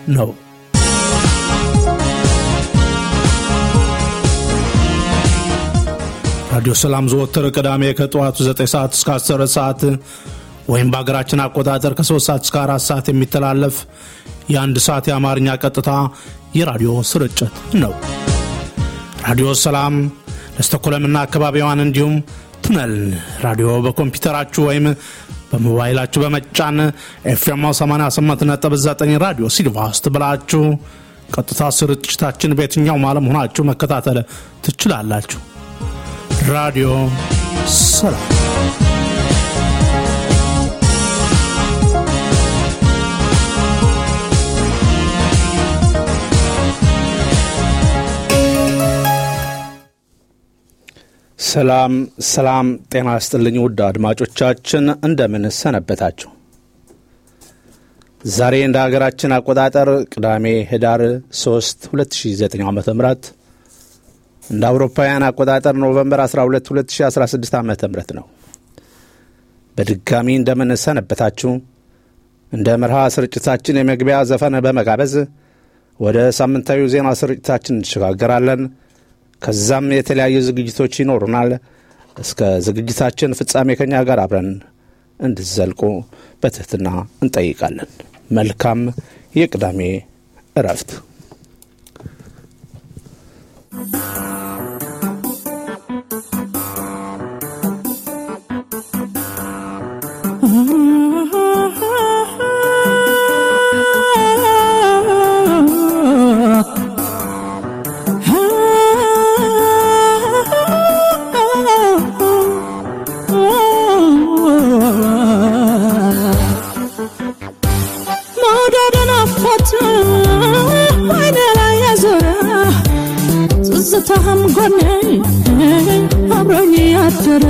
ነው። ራዲዮ ሰላም ዘወትር ቅዳሜ ከጠዋቱ 9 ሰዓት እስከ 10 ሰዓት ወይም በሀገራችን አቆጣጠር ከ3 ሰዓት እስከ 4 ሰዓት የሚተላለፍ የአንድ ሰዓት የአማርኛ ቀጥታ የራዲዮ ስርጭት ነው። ራዲዮ ሰላም ለስተኮለምና አካባቢዋን እንዲሁም ቱነል ራዲዮ በኮምፒውተራችሁ ወይም በሞባይላችሁ በመጫን ኤፍኤም 88.9 ራዲዮ ሲልቫስት ብላችሁ ቀጥታ ስርጭታችን በየትኛውም ዓለም ሆናችሁ መከታተል ትችላላችሁ። ራዲዮ ሰላም ሰላም ሰላም፣ ጤና ይስጥልኝ ውድ አድማጮቻችን እንደምን ሰነበታችሁ? ዛሬ እንደ ሀገራችን አቆጣጠር ቅዳሜ ህዳር 3 2009 ዓ ም እንደ አውሮፓውያን አቆጣጠር ኖቨምበር 12 2016 ዓ ም ነው። በድጋሚ እንደምን ሰነበታችሁ? እንደ መርሃ ስርጭታችን የመግቢያ ዘፈን በመጋበዝ ወደ ሳምንታዊ ዜና ስርጭታችን እንሸጋገራለን። ከዛም የተለያዩ ዝግጅቶች ይኖሩናል። እስከ ዝግጅታችን ፍጻሜ ከኛ ጋር አብረን እንድዘልቁ በትህትና እንጠይቃለን። መልካም የቅዳሜ እረፍት። ትዝታህም ጎኔ አብሮኝ ያደረ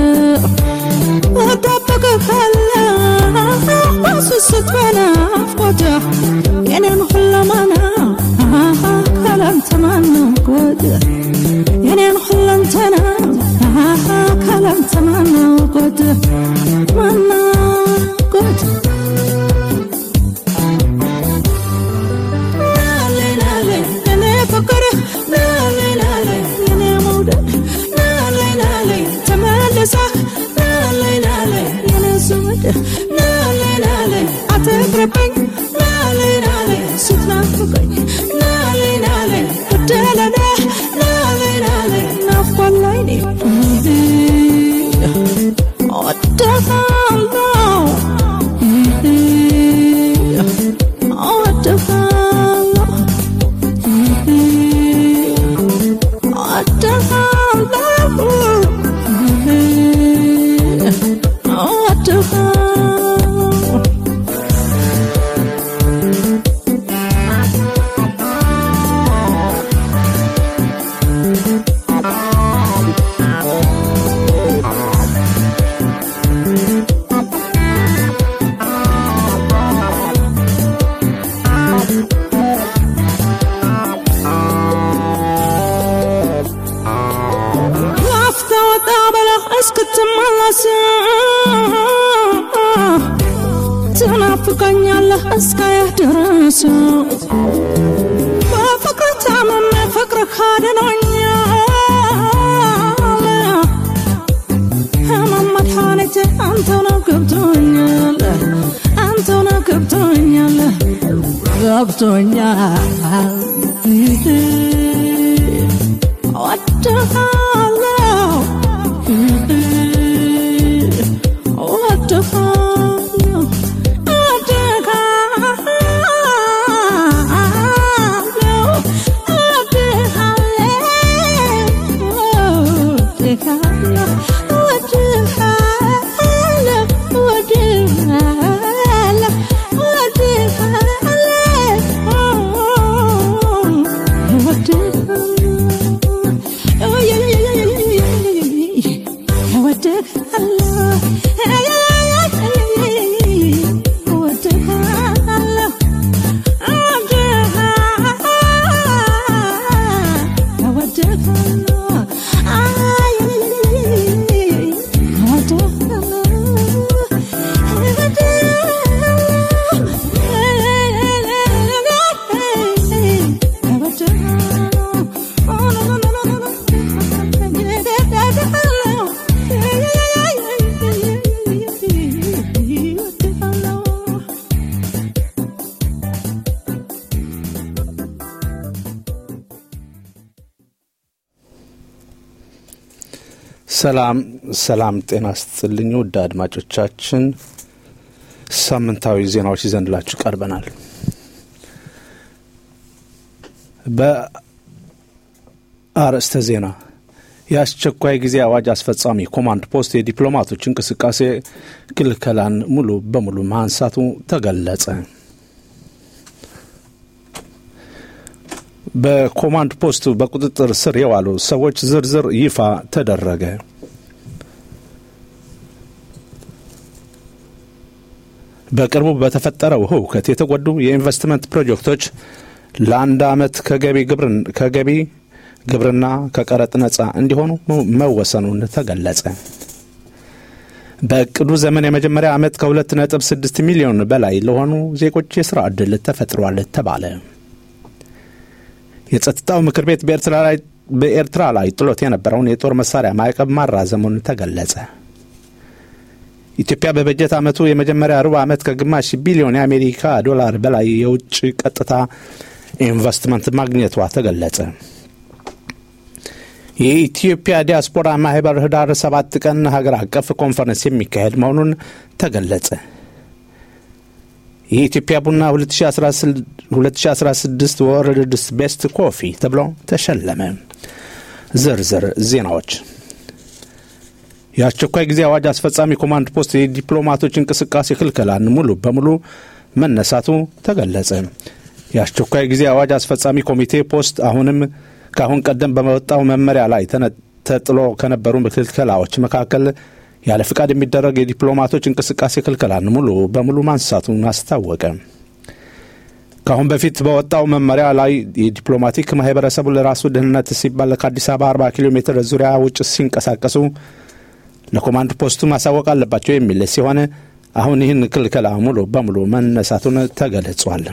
እጠብቅሃለሁ በስስት በናፍቆት የኔን ሁለመና ካላንተ ማነው ጉድ የኔን ሁለንተና ካላንተ ማነው ጉድ ማነው ጉድ አትቅርብኝ ናለይ ናለይ ስትናፍቀኝ ናለይ ናለይ እደለለ ናለይ ናለይ ናፍቆን ላይ ኔ እወድሃለሁ እወድሃለሁ እወድሃለሁ ላፍታ ወጣ በለህ እስክትመለስ ትናፍቀኛለህ እስካየህ ድረስ በፍቅር ታምሜ ፍቅርህ አድኖኛል ህመም መድኃኒቴ አንተው ነው ገብቶኛል አንተው ነው ገብቶኛል ገብቶኛል እወድሃለሁ እወድሃለሁ እወድሃለሁ እወድሃለሁ እወድሃለሁ እወድሃለሁ እወድሃለሁ ሰላም ሰላም፣ ጤና ስጥልኝ ውድ አድማጮቻችን፣ ሳምንታዊ ዜናዎች ይዘንላችሁ ቀርበናል። በአርዕስተ ዜና የአስቸኳይ ጊዜ አዋጅ አስፈጻሚ ኮማንድ ፖስት የዲፕሎማቶች እንቅስቃሴ ክልከላን ሙሉ በሙሉ ማንሳቱ ተገለጸ። በኮማንድ ፖስቱ በቁጥጥር ስር የዋሉ ሰዎች ዝርዝር ይፋ ተደረገ። በቅርቡ በተፈጠረው ሁከት የተጎዱ የኢንቨስትመንት ፕሮጀክቶች ለአንድ ዓመት ከገቢ ግብርና ከቀረጥ ነጻ እንዲሆኑ መወሰኑን ተገለጸ። በእቅዱ ዘመን የመጀመሪያ ዓመት ከሁለት ነጥብ ስድስት ሚሊዮን በላይ ለሆኑ ዜጎች የሥራ ዕድል ተፈጥሯል ተባለ። የጸጥታው ምክር ቤት በኤርትራ ላይ ጥሎት የነበረውን የጦር መሳሪያ ማዕቀብ ማራዘሙን ተገለጸ። ኢትዮጵያ በበጀት ዓመቱ የመጀመሪያ ሩብ ዓመት ከግማሽ ቢሊዮን የአሜሪካ ዶላር በላይ የውጭ ቀጥታ ኢንቨስትመንት ማግኘቷ ተገለጸ። የኢትዮጵያ ዲያስፖራ ማህበር ህዳር ሰባት ቀን ሀገር አቀፍ ኮንፈረንስ የሚካሄድ መሆኑን ተገለጸ። የኢትዮጵያ ቡና 2016 ወርልድስ ቤስት ኮፊ ተብሎ ተሸለመ። ዝርዝር ዜናዎች የአስቸኳይ ጊዜ አዋጅ አስፈጻሚ ኮማንድ ፖስት የዲፕሎማቶች እንቅስቃሴ ክልከላን ሙሉ በሙሉ መነሳቱ ተገለጸ። የአስቸኳይ ጊዜ አዋጅ አስፈጻሚ ኮሚቴ ፖስት አሁንም ከአሁን ቀደም በመወጣው መመሪያ ላይ ተጥሎ ከነበሩ ክልከላዎች መካከል ያለ ፍቃድ የሚደረግ የዲፕሎማቶች እንቅስቃሴ ክልከላን ሙሉ በሙሉ ማንሳቱን አስታወቀ። ከአሁን በፊት በወጣው መመሪያ ላይ የዲፕሎማቲክ ማህበረሰቡ ለራሱ ደህንነት ሲባል ከአዲስ አበባ 40 ኪሎ ሜትር ዙሪያ ውጭ ሲንቀሳቀሱ ለኮማንድ ፖስቱ ማሳወቅ አለባቸው የሚል ሲሆን አሁን ይህን ክልከላ ሙሉ በሙሉ መነሳቱን ተገልጿል።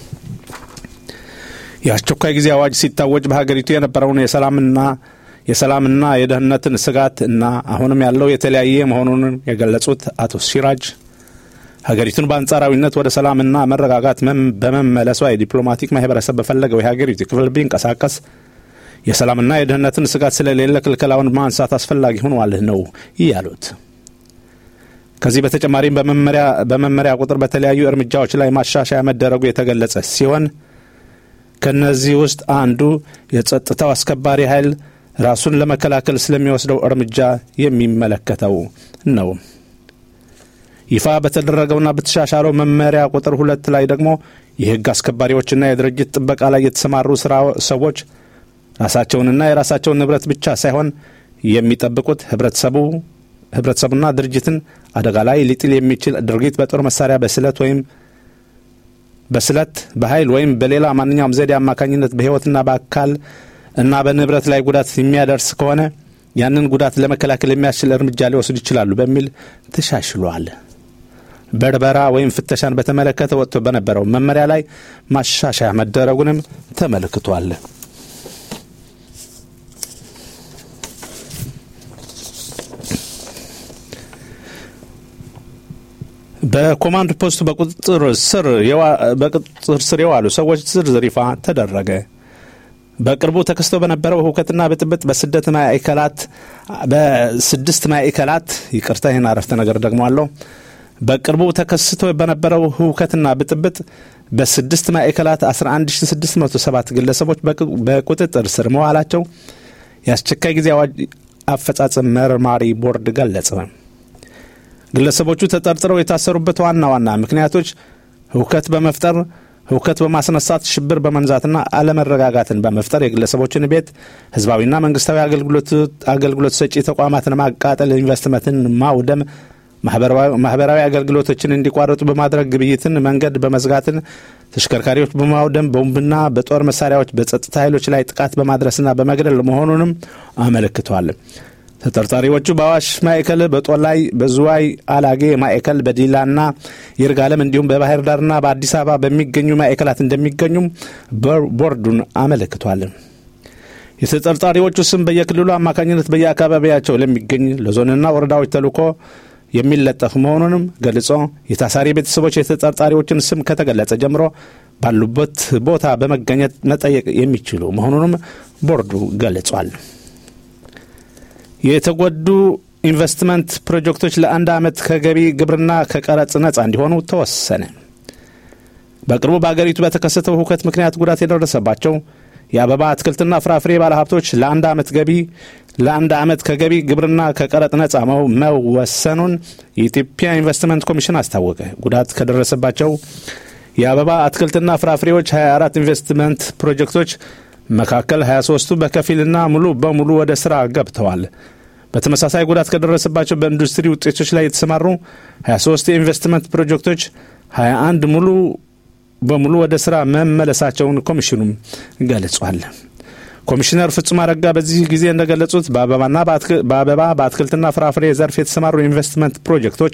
የአስቸኳይ ጊዜ አዋጅ ሲታወጅ በሀገሪቱ የነበረውን የሰላምና የሰላምና የደህንነትን ስጋት እና አሁንም ያለው የተለያየ መሆኑን የገለጹት አቶ ሲራጅ ሀገሪቱን በአንጻራዊነት ወደ ሰላምና መረጋጋት በመመለሷ የዲፕሎማቲክ ማህበረሰብ በፈለገው የሀገሪቱ ክፍል ቢንቀሳቀስ የሰላምና የደህንነትን ስጋት ስለሌለ ክልከላውን ማንሳት አስፈላጊ ሆኗል ነው ያሉት። ከዚህ በተጨማሪም በመመሪያ ቁጥር በተለያዩ እርምጃዎች ላይ ማሻሻያ መደረጉ የተገለጸ ሲሆን ከነዚህ ውስጥ አንዱ የጸጥታው አስከባሪ ኃይል ራሱን ለመከላከል ስለሚወስደው እርምጃ የሚመለከተው ነው። ይፋ በተደረገውና በተሻሻለው መመሪያ ቁጥር ሁለት ላይ ደግሞ የሕግ አስከባሪዎችና የድርጅት ጥበቃ ላይ የተሰማሩ ስራ ሰዎች ራሳቸውንና የራሳቸውን ንብረት ብቻ ሳይሆን የሚጠብቁት ህብረተሰቡ ህብረተሰቡና ድርጅትን አደጋ ላይ ሊጥል የሚችል ድርጊት በጦር መሳሪያ በስለት ወይም በስለት በኃይል ወይም በሌላ ማንኛውም ዘዴ አማካኝነት በሕይወትና በአካል እና በንብረት ላይ ጉዳት የሚያደርስ ከሆነ ያንን ጉዳት ለመከላከል የሚያስችል እርምጃ ሊወስዱ ይችላሉ በሚል ተሻሽሏል። በርበራ ወይም ፍተሻን በተመለከተ ወጥቶ በነበረው መመሪያ ላይ ማሻሻያ መደረጉንም ተመልክቷል። በኮማንድ ፖስቱ በቁጥጥር ስር የዋሉ ሰዎች ዝርዝር ይፋ ተደረገ። በቅርቡ ተከስቶ በነበረው ሁከትና ብጥብጥ በስደት ማዕከላት በስድስት ማዕከላት ይቅርታ፣ ይህን አረፍተ ነገር ደግሞ አለው። በቅርቡ ተከስቶ በነበረው ሁከትና ብጥብጥ በስድስት ማዕከላት 11607 ግለሰቦች በቁጥጥር ስር መዋላቸው የአስቸኳይ ጊዜ አዋጅ አፈጻጸም መርማሪ ቦርድ ገለጸ። ግለሰቦቹ ተጠርጥረው የታሰሩበት ዋና ዋና ምክንያቶች ሁከት በመፍጠር ሁከት በማስነሳት ሽብር በመንዛትና አለመረጋጋትን በመፍጠር የግለሰቦችን ቤት፣ ህዝባዊና መንግስታዊ አገልግሎት ሰጪ ተቋማትን ማቃጠል፣ ኢንቨስትመንትን ማውደም፣ ማህበራዊ አገልግሎቶችን እንዲቋረጡ በማድረግ ግብይትን መንገድ በመዝጋትን፣ ተሽከርካሪዎች በማውደም ቦምብና በጦር መሳሪያዎች በጸጥታ ኃይሎች ላይ ጥቃት በማድረስና በመግደል መሆኑንም አመልክቷል። ተጠርጣሪዎቹ በአዋሽ ማዕከል፣ በጦላይ፣ በዝዋይ አላጌ ማዕከል፣ በዲላና ይርጋለም እንዲሁም በባህር ዳርና በአዲስ አበባ በሚገኙ ማዕከላት እንደሚገኙም ቦርዱን አመልክቷል። የተጠርጣሪዎቹ ስም በየክልሉ አማካኝነት በየአካባቢያቸው ለሚገኝ ለዞንና ወረዳዎች ተልኮ የሚለጠፍ መሆኑንም ገልጾ የታሳሪ ቤተሰቦች የተጠርጣሪዎችን ስም ከተገለጸ ጀምሮ ባሉበት ቦታ በመገኘት መጠየቅ የሚችሉ መሆኑንም ቦርዱ ገልጿል። የተጎዱ ኢንቨስትመንት ፕሮጀክቶች ለአንድ ዓመት ከገቢ ግብርና ከቀረጽ ነጻ እንዲሆኑ ተወሰነ። በቅርቡ በአገሪቱ በተከሰተው ሁከት ምክንያት ጉዳት የደረሰባቸው የአበባ አትክልትና ፍራፍሬ ባለሀብቶች ለአንድ ዓመት ገቢ ለአንድ ዓመት ከገቢ ግብርና ከቀረጥ ነጻ መወሰኑን የኢትዮጵያ ኢንቨስትመንት ኮሚሽን አስታወቀ። ጉዳት ከደረሰባቸው የአበባ አትክልትና ፍራፍሬዎች 24 ኢንቨስትመንት ፕሮጀክቶች መካከል 23ቱ በከፊልና ሙሉ በሙሉ ወደ ስራ ገብተዋል። በተመሳሳይ ጉዳት ከደረሰባቸው በኢንዱስትሪ ውጤቶች ላይ የተሰማሩ 23 የኢንቨስትመንት ፕሮጀክቶች 21 ሙሉ በሙሉ ወደ ስራ መመለሳቸውን ኮሚሽኑም ገልጿል። ኮሚሽነር ፍጹም አረጋ በዚህ ጊዜ እንደገለጹት በአበባና በአበባ በአትክልትና ፍራፍሬ ዘርፍ የተሰማሩ ኢንቨስትመንት ፕሮጀክቶች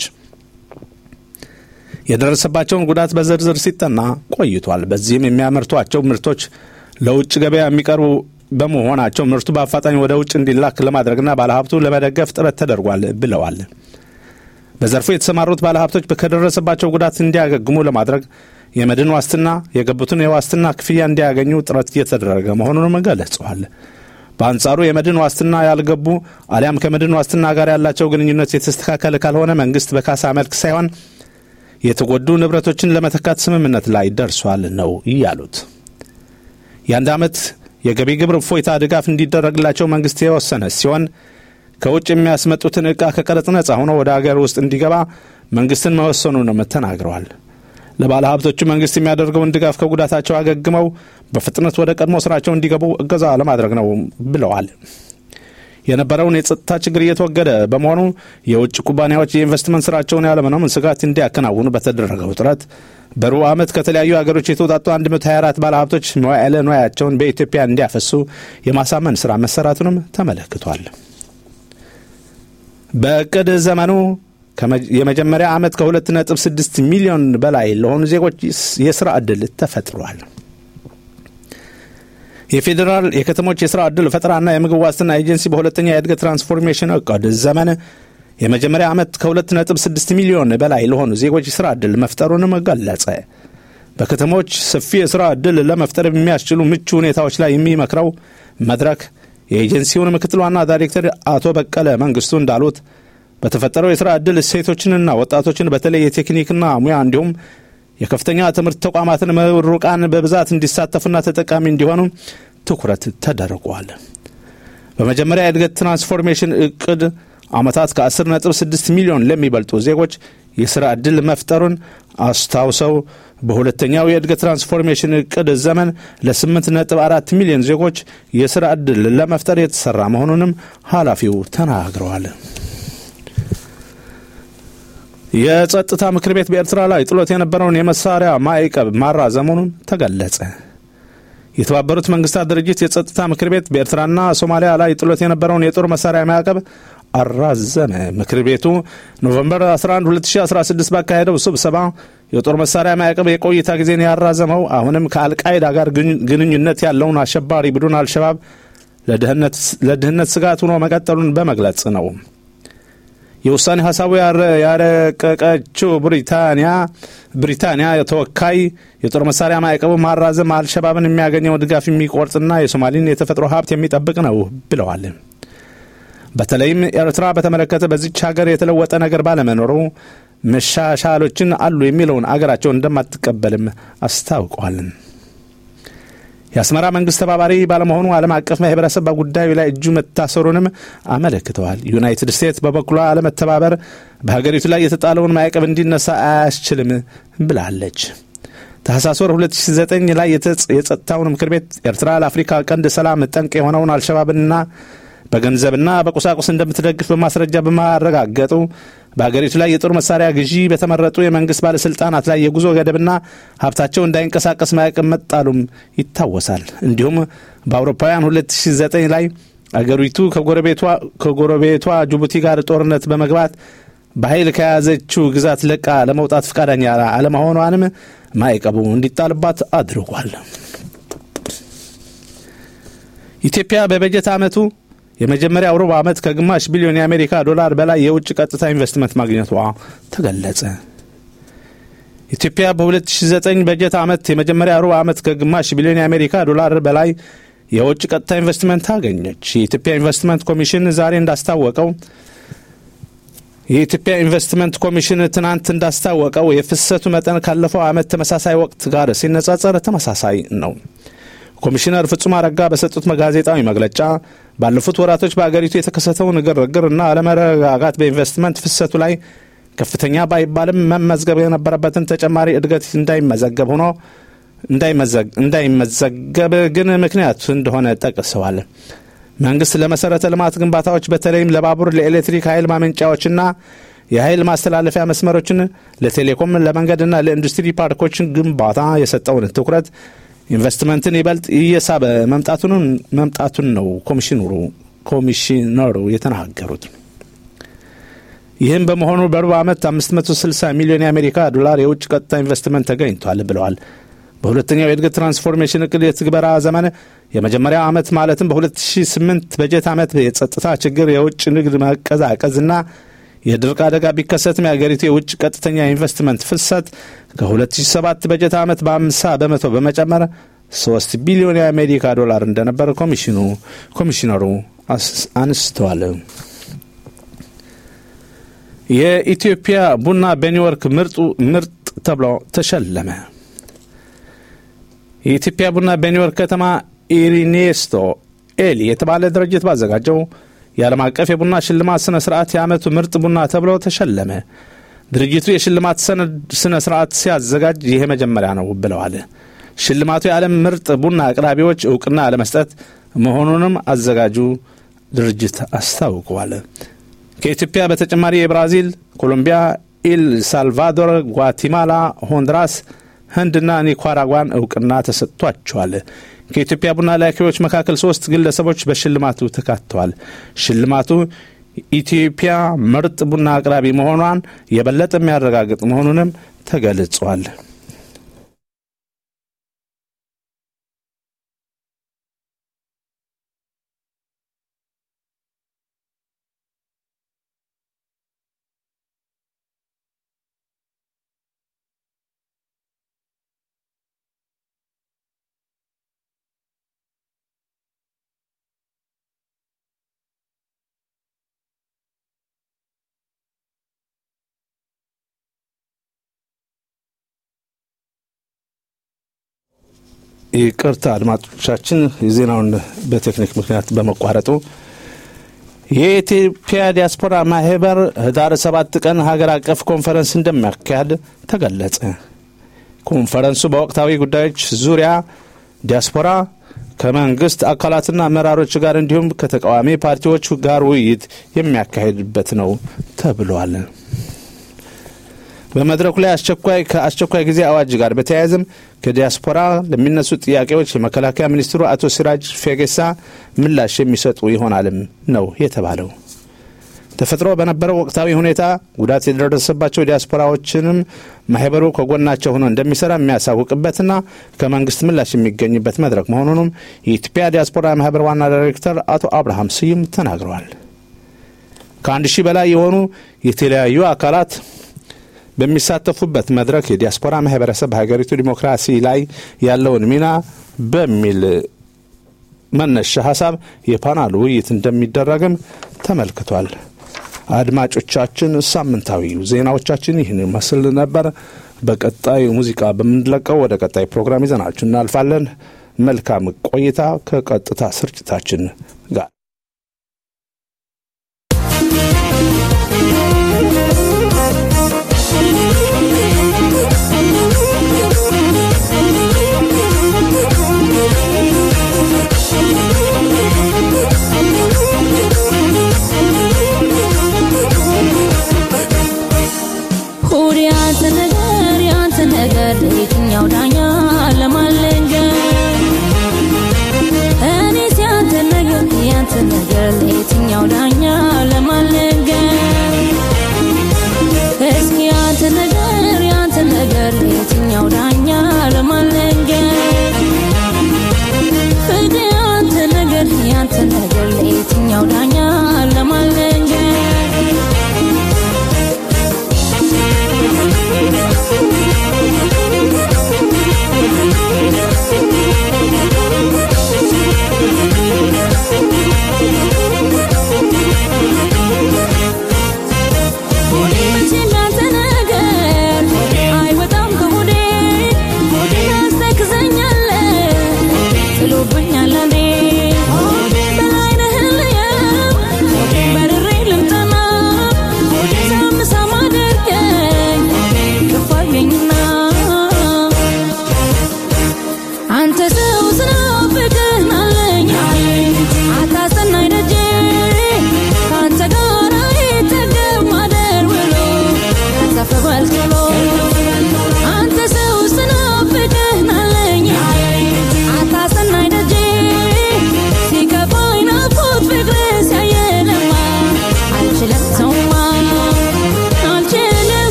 የደረሰባቸውን ጉዳት በዝርዝር ሲጠና ቆይቷል። በዚህም የሚያመርቷቸው ምርቶች ለውጭ ገበያ የሚቀርቡ በመሆናቸው ምርቱ በአፋጣኝ ወደ ውጭ እንዲላክ ለማድረግና ባለሀብቱ ለመደገፍ ጥረት ተደርጓል ብለዋል። በዘርፉ የተሰማሩት ባለሀብቶች ከደረሰባቸው ጉዳት እንዲያገግሙ ለማድረግ የመድን ዋስትና የገቡትን የዋስትና ክፍያ እንዲያገኙ ጥረት እየተደረገ መሆኑንም ገልጸዋል። በአንጻሩ የመድን ዋስትና ያልገቡ አሊያም ከመድን ዋስትና ጋር ያላቸው ግንኙነት የተስተካከለ ካልሆነ መንግስት በካሳ መልክ ሳይሆን የተጎዱ ንብረቶችን ለመተካት ስምምነት ላይ ደርሷል ነው እያሉት። የአንድ ዓመት የገቢ ግብር እፎይታ ድጋፍ እንዲደረግላቸው መንግስት የወሰነ ሲሆን ከውጭ የሚያስመጡትን ዕቃ ከቀረጥ ነጻ ሆኖ ወደ አገር ውስጥ እንዲገባ መንግስትን መወሰኑንም ተናግረዋል። ለባለ ሀብቶቹ መንግስት የሚያደርገውን ድጋፍ ከጉዳታቸው አገግመው በፍጥነት ወደ ቀድሞ ስራቸው እንዲገቡ እገዛ ለማድረግ ነው ብለዋል። የነበረውን የጸጥታ ችግር እየተወገደ በመሆኑ የውጭ ኩባንያዎች የኢንቨስትመንት ስራቸውን ያለምንም ስጋት እንዲያከናውኑ በተደረገው ጥረት በሩብ ዓመት ከተለያዩ ሀገሮች የተውጣጡ 124 ባለሀብቶች መዋዕለ ንዋያቸውን በኢትዮጵያ እንዲያፈሱ የማሳመን ስራ መሰራቱንም ተመለክቷል። በእቅድ ዘመኑ የመጀመሪያ ዓመት ከ2.6 ሚሊዮን በላይ ለሆኑ ዜጎች የስራ ዕድል ተፈጥሯል። የፌዴራል የከተሞች የስራ ዕድል ፈጠራና የምግብ ዋስትና ኤጀንሲ በሁለተኛ የእድገት ትራንስፎርሜሽን እቅድ ዘመን የመጀመሪያ ዓመት ከ2.6 ሚሊዮን በላይ ለሆኑ ዜጎች የስራ ዕድል መፍጠሩንም ገለጸ። በከተሞች ሰፊ የስራ ዕድል ለመፍጠር የሚያስችሉ ምቹ ሁኔታዎች ላይ የሚመክረው መድረክ የኤጀንሲውን ምክትል ዋና ዳይሬክተር አቶ በቀለ መንግስቱ እንዳሉት በተፈጠረው የስራ ዕድል ሴቶችንና ወጣቶችን በተለይ የቴክኒክና ሙያ እንዲሁም የከፍተኛ ትምህርት ተቋማትን ምሩቃን በብዛት እንዲሳተፉና ተጠቃሚ እንዲሆኑ ትኩረት ተደርጓል። በመጀመሪያ የእድገት ትራንስፎርሜሽን እቅድ ዓመታት ከ10.6 ሚሊዮን ለሚበልጡ ዜጎች የሥራ ዕድል መፍጠሩን አስታውሰው በሁለተኛው የእድገት ትራንስፎርሜሽን እቅድ ዘመን ለ8.4 ሚሊዮን ዜጎች የሥራ ዕድል ለመፍጠር የተሠራ መሆኑንም ኃላፊው ተናግረዋል። የጸጥታ ምክር ቤት በኤርትራ ላይ ጥሎት የነበረውን የመሳሪያ ማዕቀብ ማራዘሙንም ተገለጸ። የተባበሩት መንግስታት ድርጅት የጸጥታ ምክር ቤት በኤርትራና ሶማሊያ ላይ ጥሎት የነበረውን የጦር መሳሪያ ማዕቀብ አራዘመ። ምክር ቤቱ ኖቨምበር 11 2016 ባካሄደው ስብሰባ የጦር መሳሪያ ማዕቀብ የቆይታ ጊዜን ያራዘመው አሁንም ከአልቃይዳ ጋር ግንኙነት ያለውን አሸባሪ ቡድን አልሸባብ ለድህነት ስጋት ሆኖ መቀጠሉን በመግለጽ ነው። የውሳኔ ሀሳቡ ያረቀቀችው ብሪታንያ ብሪታንያ ተወካይ የጦር መሳሪያ ማዕቀቡ ማራዘም አልሸባብን የሚያገኘው ድጋፍ የሚቆርጥና የሶማሊን የተፈጥሮ ሀብት የሚጠብቅ ነው ብለዋል። በተለይም ኤርትራ በተመለከተ በዚች ሀገር የተለወጠ ነገር ባለመኖሩ መሻሻሎችን አሉ የሚለውን አገራቸው እንደማትቀበልም አስታውቀዋል። የአስመራ መንግስት ተባባሪ ባለመሆኑ ዓለም አቀፍ ማህበረሰብ በጉዳዩ ላይ እጁ መታሰሩንም አመለክተዋል። ዩናይትድ ስቴትስ በበኩሏ አለመተባበር በሀገሪቱ ላይ የተጣለውን ማዕቀብ እንዲነሳ አያስችልም ብላለች። ታህሳስ ወር 2009 ላይ የጸጥታውን ምክር ቤት ኤርትራ ለአፍሪካ ቀንድ ሰላም ጠንቅ የሆነውን አልሸባብንና በገንዘብና በቁሳቁስ እንደምትደግፍ በማስረጃ በማረጋገጡ በሀገሪቱ ላይ የጦር መሳሪያ ግዢ በተመረጡ የመንግስት ባለስልጣናት ላይ የጉዞ ገደብና ሀብታቸው እንዳይንቀሳቀስ ማዕቀብ መጣሉም ይታወሳል። እንዲሁም በአውሮፓውያን 2009 ላይ አገሪቱ ከጎረቤቷ ጅቡቲ ጋር ጦርነት በመግባት በኃይል ከያዘችው ግዛት ለቃ ለመውጣት ፈቃደኛ አለመሆኗንም ማዕቀቡ እንዲጣልባት አድርጓል። ኢትዮጵያ በበጀት ዓመቱ የመጀመሪያው ሩብ ዓመት ከግማሽ ቢሊዮን የአሜሪካ ዶላር በላይ የውጭ ቀጥታ ኢንቨስትመንት ማግኘቷ ተገለጸ። ኢትዮጵያ በ2009 በጀት ዓመት የመጀመሪያ ሩብ ዓመት ከግማሽ ቢሊዮን የአሜሪካ ዶላር በላይ የውጭ ቀጥታ ኢንቨስትመንት አገኘች። የኢትዮጵያ ኢንቨስትመንት ኮሚሽን ዛሬ እንዳስታወቀው የኢትዮጵያ ኢንቨስትመንት ኮሚሽን ትናንት እንዳስታወቀው የፍሰቱ መጠን ካለፈው ዓመት ተመሳሳይ ወቅት ጋር ሲነጻጸር ተመሳሳይ ነው። ኮሚሽነር ፍጹም አረጋ በሰጡት ጋዜጣዊ መግለጫ ባለፉት ወራቶች በአገሪቱ የተከሰተውን ግርግር እና አለመረጋጋት በኢንቨስትመንት ፍሰቱ ላይ ከፍተኛ ባይባልም መመዝገብ የነበረበትን ተጨማሪ እድገት እንዳይመዘገብ ሆኖ እንዳይመዘገብ ግን ምክንያቱ እንደሆነ ጠቅሰዋል። መንግስት ለመሰረተ ልማት ግንባታዎች በተለይም ለባቡር፣ ለኤሌክትሪክ ኃይል ማመንጫዎችና የኃይል ማስተላለፊያ መስመሮችን፣ ለቴሌኮም፣ ለመንገድና ለኢንዱስትሪ ፓርኮችን ግንባታ የሰጠውን ትኩረት ኢንቨስትመንትን ይበልጥ እየሳበ መምጣቱን ነው ኮሚሽነሩ ኮሚሽነሩ የተናገሩት። ይህም በመሆኑ በሩብ ዓመት 560 ሚሊዮን የአሜሪካ ዶላር የውጭ ቀጥታ ኢንቨስትመንት ተገኝቷል ብለዋል። በሁለተኛው የእድገት ትራንስፎርሜሽን እቅድ የትግበራ ዘመን የመጀመሪያ ዓመት ማለትም በ2008 በጀት ዓመት የጸጥታ ችግር፣ የውጭ ንግድ መቀዛቀዝና የድርቅ አደጋ ቢከሰትም የአገሪቱ የውጭ ቀጥተኛ ኢንቨስትመንት ፍሰት ከ2007 በጀት ዓመት በ50 በመቶ በመጨመር 3 ቢሊዮን የአሜሪካ ዶላር እንደነበር ኮሚሽኑ ኮሚሽነሩ አንስተዋል። የኢትዮጵያ ቡና በኒውዮርክ ምርጡ ምርጥ ተብሎ ተሸለመ። የኢትዮጵያ ቡና በኒውዮርክ ከተማ ኢሪኔስቶ ኤሊ የተባለ ድርጅት ባዘጋጀው የዓለም አቀፍ የቡና ሽልማት ስነ ስርዓት የዓመቱ ምርጥ ቡና ተብሎ ተሸለመ። ድርጅቱ የሽልማት ስነ ስርዓት ሲያዘጋጅ ይሄ መጀመሪያ ነው ብለዋል። ሽልማቱ የዓለም ምርጥ ቡና አቅራቢዎች እውቅና ለመስጠት መሆኑንም አዘጋጁ ድርጅት አስታውቀዋል። ከኢትዮጵያ በተጨማሪ የብራዚል፣ ኮሎምቢያ፣ ኤል ሳልቫዶር፣ ጓቲማላ፣ ሆንዱራስ፣ ህንድና ኒካራጓን እውቅና ተሰጥቷቸዋል። ከኢትዮጵያ ቡና ላኪዎች መካከል ሶስት ግለሰቦች በሽልማቱ ተካተዋል። ሽልማቱ ኢትዮጵያ ምርጥ ቡና አቅራቢ መሆኗን የበለጠ የሚያረጋግጥ መሆኑንም ተገልጿል። ይቅርታ አድማጮቻችን፣ የዜናውን በቴክኒክ ምክንያት በመቋረጡ የኢትዮጵያ ዲያስፖራ ማህበር ህዳር ሰባት ቀን ሀገር አቀፍ ኮንፈረንስ እንደሚያካሄድ ተገለጸ። ኮንፈረንሱ በወቅታዊ ጉዳዮች ዙሪያ ዲያስፖራ ከመንግስት አካላትና አመራሮች ጋር እንዲሁም ከተቃዋሚ ፓርቲዎች ጋር ውይይት የሚያካሄድበት ነው ተብሏል። በመድረኩ ላይ አስቸኳይ ከአስቸኳይ ጊዜ አዋጅ ጋር በተያያዘም ከዲያስፖራ ለሚነሱ ጥያቄዎች የመከላከያ ሚኒስትሩ አቶ ሲራጅ ፌጌሳ ምላሽ የሚሰጡ ይሆናልም ነው የተባለው። ተፈጥሮ በነበረው ወቅታዊ ሁኔታ ጉዳት የደረሰባቸው ዲያስፖራዎችንም ማህበሩ ከጎናቸው ሆኖ እንደሚሰራ የሚያሳውቅበትና ከመንግስት ምላሽ የሚገኝበት መድረክ መሆኑንም የኢትዮጵያ ዲያስፖራ ማህበር ዋና ዳይሬክተር አቶ አብርሃም ስዩም ተናግረዋል። ከአንድ ሺህ በላይ የሆኑ የተለያዩ አካላት በሚሳተፉበት መድረክ የዲያስፖራ ማህበረሰብ በሀገሪቱ ዲሞክራሲ ላይ ያለውን ሚና በሚል መነሻ ሀሳብ የፓናል ውይይት እንደሚደረግም ተመልክቷል። አድማጮቻችን፣ ሳምንታዊ ዜናዎቻችን ይህን መስል ነበር። በቀጣይ ሙዚቃ በምንለቀው ወደ ቀጣይ ፕሮግራም ይዘናችሁ እናልፋለን። መልካም ቆይታ ከቀጥታ ስርጭታችን ጋር ሁድ ያንተ ነገር ያንተ ነገር የትኛው ዳኛ ለማለንገር እኔስ ያንተ ነገር ያንተ ነገር የትኛው ዳኛ ለማለንገር እስኪ ያንተ ነገር ያንተ ነገር የትኛው ዳኛ ለማለንገር ፍቅር ያንተ ነገር ያንተ ነገር የትኛው ዳኛ ለማለንገር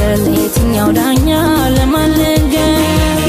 ነገር ለየትኛው ዳኛ ለማን ልንገር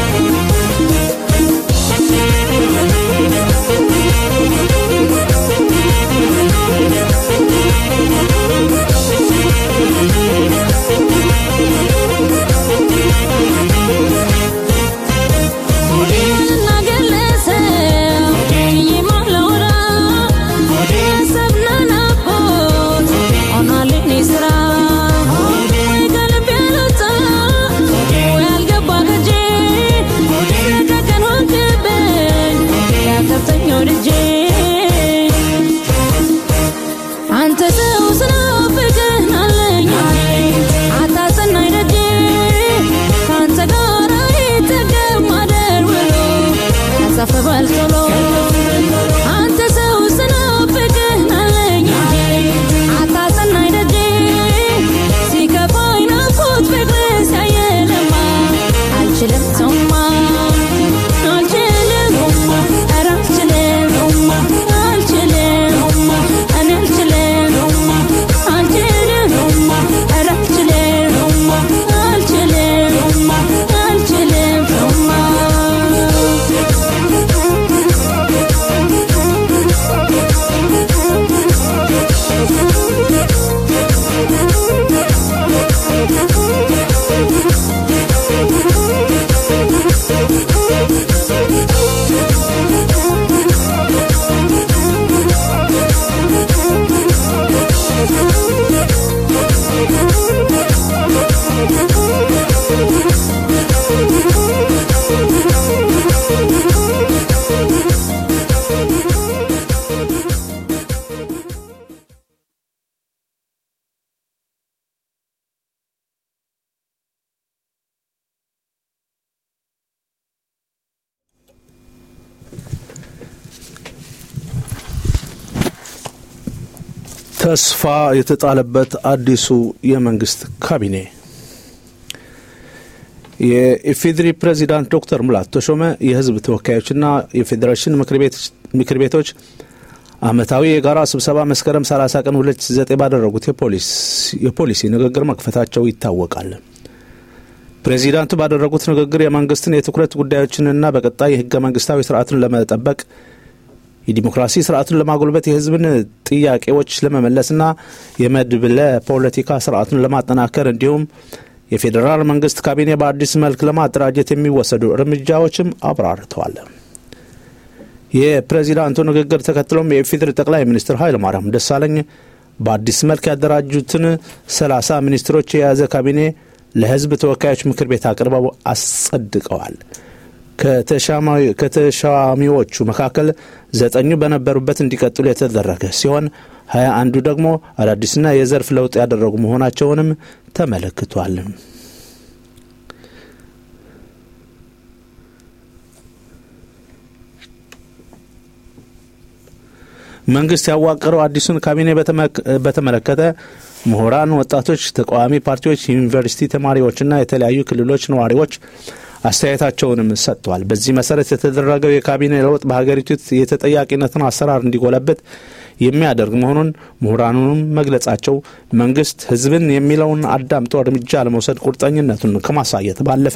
አንተ ሰው ስናፍቅህ አለኝ አታጸናኝ ደጄ ከአንተ ጋር አይጠገብ ማደር ውሎ ያሳፍባል ቶሎ አንተ ሰው ስናፍቅህ አለኝ አታጸናኝ ደጄ ሲከፋኝ ናፍቆት ፍቅር ሲያየለማ አልችልም ሰውማ አልችልም ኧረ አልችልም አልችልም እኔ አልችልም አልችልም ኧረ አልችልም አልችልም አልችልም ሰውማ ተስፋ የተጣለበት አዲሱ የመንግስት ካቢኔ የኢፌዴሪ ፕሬዚዳንት ዶክተር ሙላቱ ተሾመ የህዝብ ተወካዮችና የፌዴሬሽን ምክር ቤቶች አመታዊ የጋራ ስብሰባ መስከረም 30 ቀን 2009 ባደረጉት የፖሊሲ ንግግር መክፈታቸው ይታወቃል። ፕሬዚዳንቱ ባደረጉት ንግግር የመንግስትን የትኩረት ጉዳዮችንና በቀጣይ የህገ መንግስታዊ ስርዓትን ለመጠበቅ የዲሞክራሲ ስርዓቱን ለማጎልበት የህዝብን ጥያቄዎች ለመመለስና የመድብለ ፖለቲካ ስርዓቱን ለማጠናከር እንዲሁም የፌዴራል መንግስት ካቢኔ በአዲስ መልክ ለማደራጀት የሚወሰዱ እርምጃዎችም አብራርተዋል። የፕሬዚዳንቱ ንግግር ተከትሎም የኢፌዴሪ ጠቅላይ ሚኒስትር ኃይለማርያም ደሳለኝ በአዲስ መልክ ያደራጁትን ሰላሳ ሚኒስትሮች የያዘ ካቢኔ ለህዝብ ተወካዮች ምክር ቤት አቅርበው አጸድቀዋል። ከተሻሚዎቹ መካከል ዘጠኙ በነበሩበት እንዲቀጥሉ የተደረገ ሲሆን ሀያ አንዱ ደግሞ አዳዲስና የዘርፍ ለውጥ ያደረጉ መሆናቸውንም ተመለክቷል። መንግስት ያዋቀረው አዲሱን ካቢኔ በተመለከተ ምሁራን፣ ወጣቶች፣ ተቃዋሚ ፓርቲዎች፣ ዩኒቨርሲቲ ተማሪዎችና የተለያዩ ክልሎች ነዋሪዎች አስተያየታቸውንም ሰጥተዋል። በዚህ መሰረት የተደረገው የካቢኔ ለውጥ በሀገሪቱ የተጠያቂነትን አሰራር እንዲጎለበት የሚያደርግ መሆኑን ምሁራኑንም መግለጻቸው መንግስት ህዝብን የሚለውን አዳምጦ እርምጃ ለመውሰድ ቁርጠኝነቱን ከማሳየት ባለፈ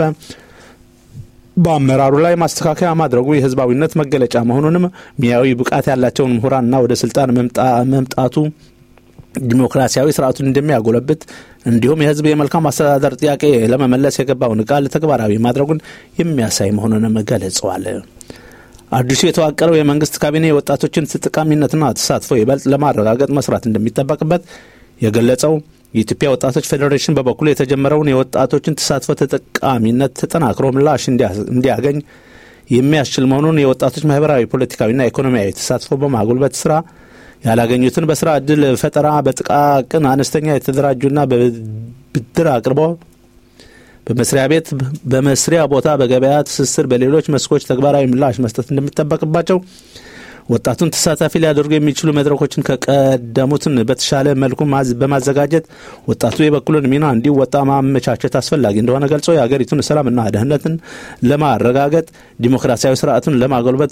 በአመራሩ ላይ ማስተካከያ ማድረጉ የህዝባዊነት መገለጫ መሆኑንም ሙያዊ ብቃት ያላቸውን ምሁራንና ወደ ስልጣን መምጣቱ ዲሞክራሲያዊ ስርዓቱን እንደሚያጎለብት እንዲሁም የህዝብ የመልካም አስተዳደር ጥያቄ ለመመለስ የገባውን ቃል ተግባራዊ ማድረጉን የሚያሳይ መሆኑንም ገልጸዋል። አዲሱ የተዋቀረው የመንግስት ካቢኔ የወጣቶችን ተጠቃሚነትና ተሳትፎ ይበልጥ ለማረጋገጥ መስራት እንደሚጠበቅበት የገለጸው የኢትዮጵያ ወጣቶች ፌዴሬሽን በበኩሉ የተጀመረውን የወጣቶችን ተሳትፎ ተጠቃሚነት ተጠናክሮ ምላሽ እንዲያገኝ የሚያስችል መሆኑን የወጣቶች ማህበራዊ፣ ፖለቲካዊና ኢኮኖሚያዊ ተሳትፎ በማጎልበት ስራ ያላገኙትን በስራ እድል ፈጠራ በጥቃቅን አነስተኛ የተደራጁና በብድር አቅርቦ በመስሪያ ቤት በመስሪያ ቦታ በገበያ ትስስር በሌሎች መስኮች ተግባራዊ ምላሽ መስጠት እንደሚጠበቅባቸው ወጣቱን ተሳታፊ ሊያደርጉ የሚችሉ መድረኮችን ከቀደሙትን በተሻለ መልኩ በማዘጋጀት ወጣቱ የበኩሉን ሚና እንዲወጣ ማመቻቸት አስፈላጊ እንደሆነ ገልጾ የሀገሪቱን ሰላምና ደህንነትን ለማረጋገጥ ዲሞክራሲያዊ ስርዓቱን ለማጎልበት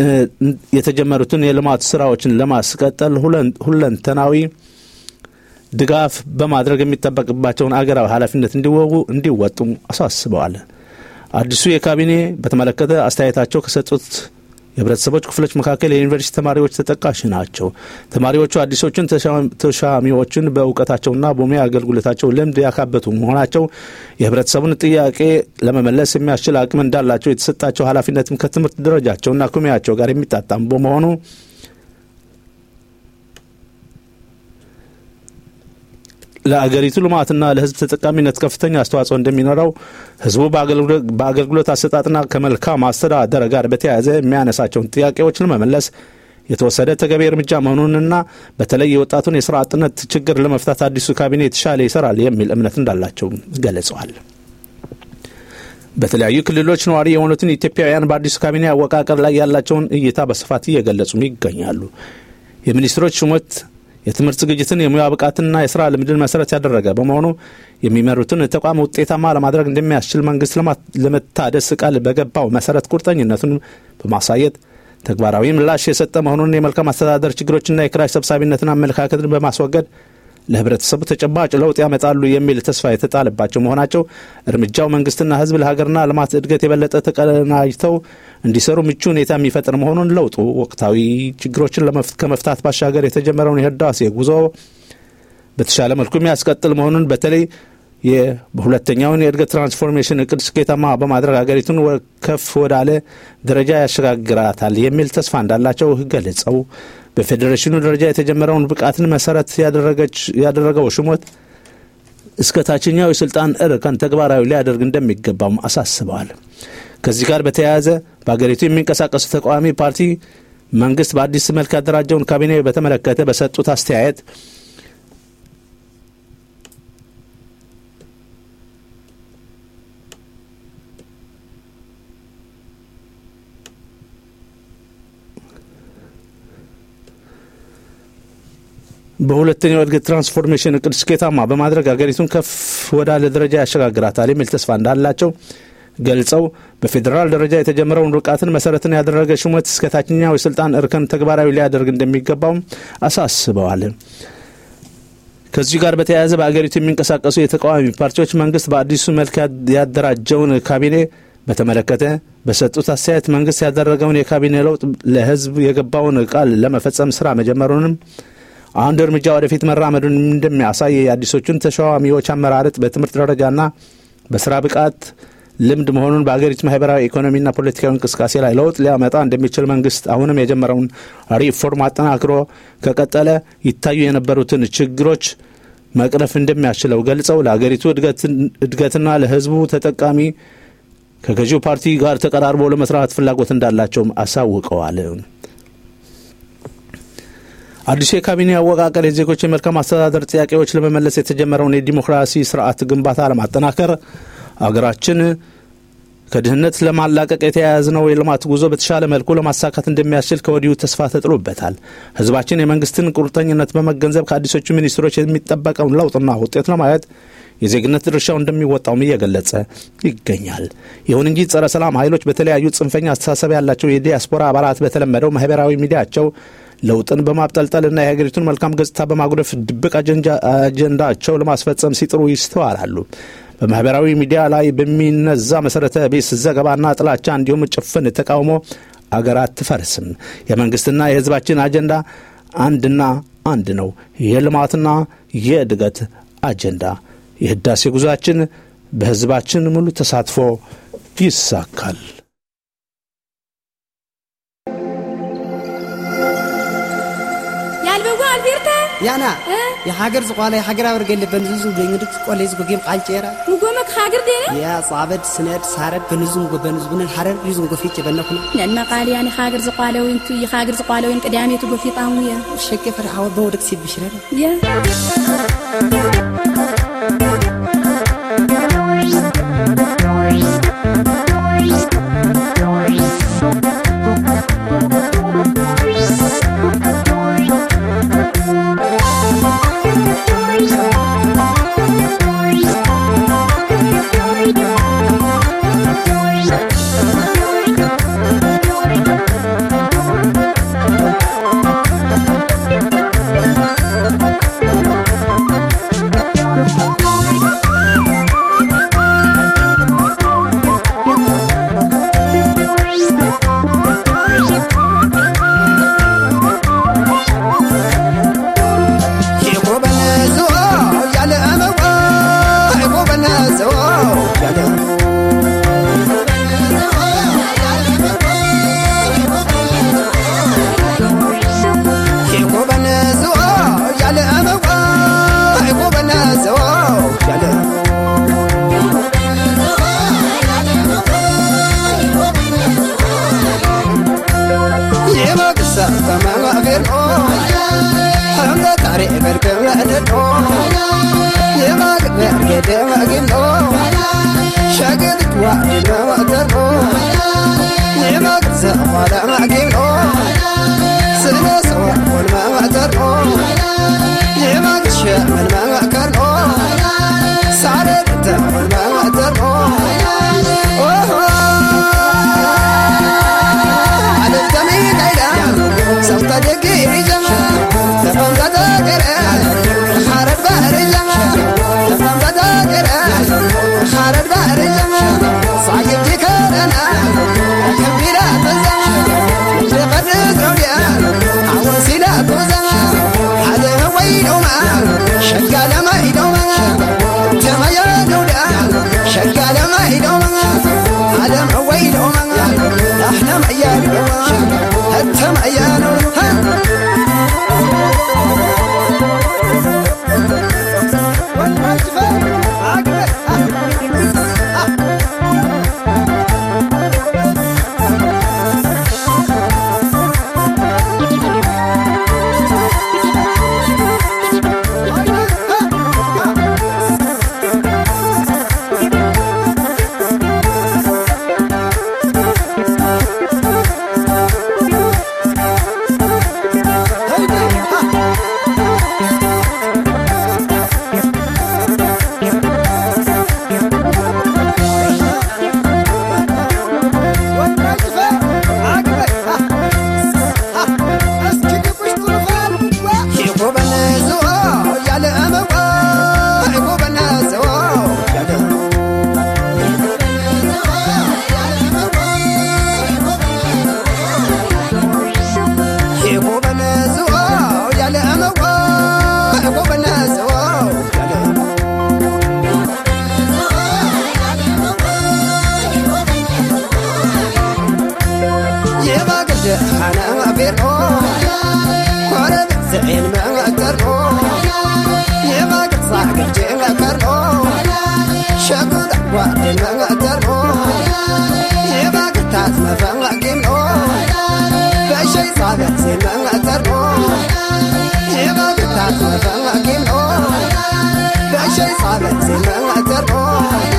የተጀመሩትን የልማት ስራዎችን ለማስቀጠል ሁለንተናዊ ድጋፍ በማድረግ የሚጠበቅባቸውን አገራዊ ኃላፊነት እንዲወጉ እንዲወጡም አሳስበዋል። አዲሱ የካቢኔ በተመለከተ አስተያየታቸው ከሰጡት የህብረተሰቦች ክፍሎች መካከል የዩኒቨርሲቲ ተማሪዎች ተጠቃሽ ናቸው። ተማሪዎቹ አዲሶቹን ተሻሚዎችን በእውቀታቸውና በሙያ አገልግሎታቸው ልምድ ያካበቱ መሆናቸው የህብረተሰቡን ጥያቄ ለመመለስ የሚያስችል አቅም እንዳላቸው የተሰጣቸው ኃላፊነትም ከትምህርት ደረጃቸውና ከሙያቸው ጋር የሚጣጣም በመሆኑ ለአገሪቱ ልማትና ለህዝብ ተጠቃሚነት ከፍተኛ አስተዋጽኦ እንደሚኖረው ህዝቡ በአገልግሎት አሰጣጥና ከመልካም አስተዳደር ጋር በተያያዘ የሚያነሳቸውን ጥያቄዎች ለመመለስ የተወሰደ ተገቢ እርምጃ መሆኑንና በተለይ የወጣቱን የስራ አጥነት ችግር ለመፍታት አዲሱ ካቢኔ የተሻለ ይሰራል የሚል እምነት እንዳላቸው ገልጸዋል። በተለያዩ ክልሎች ነዋሪ የሆኑትን ኢትዮጵያውያን በአዲሱ ካቢኔ አወቃቀር ላይ ያላቸውን እይታ በስፋት እየገለጹም ይገኛሉ። የሚኒስትሮች ሹመት የትምህርት ዝግጅትን የሙያ ብቃትና የስራ ልምድን መሰረት ያደረገ በመሆኑ የሚመሩትን ተቋም ውጤታማ ለማድረግ እንደሚያስችል መንግስት ለመታደስ ቃል በገባው መሰረት ቁርጠኝነቱን በማሳየት ተግባራዊ ምላሽ የሰጠ መሆኑን የመልካም አስተዳደር ችግሮችና የኪራይ ሰብሳቢነትን አመለካከትን በማስወገድ ለህብረተሰቡ ተጨባጭ ለውጥ ያመጣሉ የሚል ተስፋ የተጣለባቸው መሆናቸው እርምጃው መንግስትና ህዝብ ለሀገርና ልማት እድገት የበለጠ ተቀናጅተው እንዲሰሩ ምቹ ሁኔታ የሚፈጥር መሆኑን ለውጡ ወቅታዊ ችግሮችን ከመፍታት ባሻገር የተጀመረውን የህዳሴ ጉዞ በተሻለ መልኩ የሚያስቀጥል መሆኑን በተለይ የሁለተኛውን የእድገት ትራንስፎርሜሽን እቅድ ስኬታማ በማድረግ ሀገሪቱን ከፍ ወዳለ ደረጃ ያሸጋግራታል የሚል ተስፋ እንዳላቸው ገልጸው በፌዴሬሽኑ ደረጃ የተጀመረውን ብቃትን መሰረት ያደረገው ሹመት እስከ ታችኛው የስልጣን እርከን ተግባራዊ ሊያደርግ እንደሚገባም አሳስበዋል። ከዚህ ጋር በተያያዘ በሀገሪቱ የሚንቀሳቀሱ ተቃዋሚ ፓርቲ መንግስት በአዲስ መልክ ያደራጀውን ካቢኔ በተመለከተ በሰጡት አስተያየት በሁለተኛው እድገት ትራንስፎርሜሽን እቅድ ስኬታማ በማድረግ ሀገሪቱን ከፍ ወዳለ ደረጃ ያሸጋግራታል የሚል ተስፋ እንዳላቸው ገልጸው በፌዴራል ደረጃ የተጀመረውን ርቃትን መሰረትን ያደረገ ሹመት እስከ ታችኛው የስልጣን እርከን ተግባራዊ ሊያደርግ እንደሚገባውም አሳስበዋል። ከዚሁ ጋር በተያያዘ በአገሪቱ የሚንቀሳቀሱ የተቃዋሚ ፓርቲዎች መንግስት በአዲሱ መልክ ያደራጀውን ካቢኔ በተመለከተ በሰጡት አስተያየት መንግስት ያደረገውን የካቢኔ ለውጥ ለህዝብ የገባውን ቃል ለመፈጸም ስራ መጀመሩንም አንድ እርምጃ ወደፊት መራመዱን እንደሚያሳይ የአዲሶቹን ተሿሚዎች አመራረጥ በትምህርት ደረጃና በስራ ብቃት ልምድ መሆኑን በአገሪቱ ማህበራዊ ኢኮኖሚና ፖለቲካዊ እንቅስቃሴ ላይ ለውጥ ሊያመጣ እንደሚችል መንግስት አሁንም የጀመረውን ሪፎርም አጠናክሮ ከቀጠለ ይታዩ የነበሩትን ችግሮች መቅረፍ እንደሚያስችለው ገልጸው ለአገሪቱ እድገትና ለህዝቡ ተጠቃሚ ከገዢው ፓርቲ ጋር ተቀራርቦ ለመስራት ፍላጎት እንዳላቸውም አሳውቀዋል። አዲሱ የካቢኔ አወቃቀር የዜጎች የመልካም አስተዳደር ጥያቄዎች ለመመለስ የተጀመረውን የዲሞክራሲ ስርዓት ግንባታ ለማጠናከር አገራችን ከድህነት ለማላቀቅ የተያያዝነው የልማት ጉዞ በተሻለ መልኩ ለማሳካት እንደሚያስችል ከወዲሁ ተስፋ ተጥሎበታል። ህዝባችን የመንግስትን ቁርጠኝነት በመገንዘብ ከአዲሶቹ ሚኒስትሮች የሚጠበቀውን ለውጥና ውጤት ለማየት የዜግነት ድርሻው እንደሚወጣውም እየገለጸ ይገኛል። ይሁን እንጂ ጸረ ሰላም ኃይሎች በተለያዩ ጽንፈኛ አስተሳሰብ ያላቸው የዲያስፖራ አባላት በተለመደው ማህበራዊ ሚዲያቸው ለውጥን በማብጠልጠልና የሀገሪቱን መልካም ገጽታ በማጉደፍ ድብቅ አጀንዳቸው ለማስፈጸም ሲጥሩ ይስተዋላሉ። በማህበራዊ ሚዲያ ላይ በሚነዛ መሰረተ ቢስ ዘገባና ጥላቻ እንዲሁም ጭፍን ተቃውሞ አገር አትፈርስም። የመንግስትና የህዝባችን አጀንዳ አንድና አንድ ነው፣ የልማትና የእድገት አጀንዳ። የህዳሴ ጉዟችን በህዝባችን ሙሉ ተሳትፎ ይሳካል። ያልበጎ አልቤርታ ያና የሃገር ዝቋላ የሃገር አብር ገለ በንዙ በእንግዲህ ቆለ ዝጎ ጌም ቃንጨራ ሙጎመክ ሃገር ዴነ ያ ጻበድ ስነድ ሳረድ በንዙ ጎ በንዙ ብነን ሐረር ይዙ ጎ ፊት በነኩና ነና ቃል ያኔ ሃገር ዝቋለውን ቱ የሃገር ዝቋለውን ቅዳሜቱ ጎፊጣሙ የ ሸከ ፈርሃው በወደቅ ሲብ ይሽራል የ Thank you. ተመን መከርኖ ሳረግ ተመን መከርኖ ዓለም ተሚዳይዳ ሰብተ ደጊ ሪጃ ተፈምዘተ ገረ ሓረድ ባርጃ ተፈምዘተ ገረ ሓረድ ባርጃ ሳይብቲ ከረና ከቢራ ተዛ ዘፈርስ ረውድያ አወሲላ ቶዛ ዓለም ወይዶማ ሸጋ ለማይዶማ ተመያ ነውዳ ሸጋ ለማይዶማ ዓለም ወይዶማ ናሕና መያዶማ ህተመያ ነው أنا بيرو كورب زين ما أقدرو يما قد صاحب جين أقدرو شكو دعوات ما أقدرو يما قد تاس ما فنغ قيمو بشي صابر زين ما أقدرو يما قد تاس ما فنغ قيمو بشي صابر زين ما أقدرو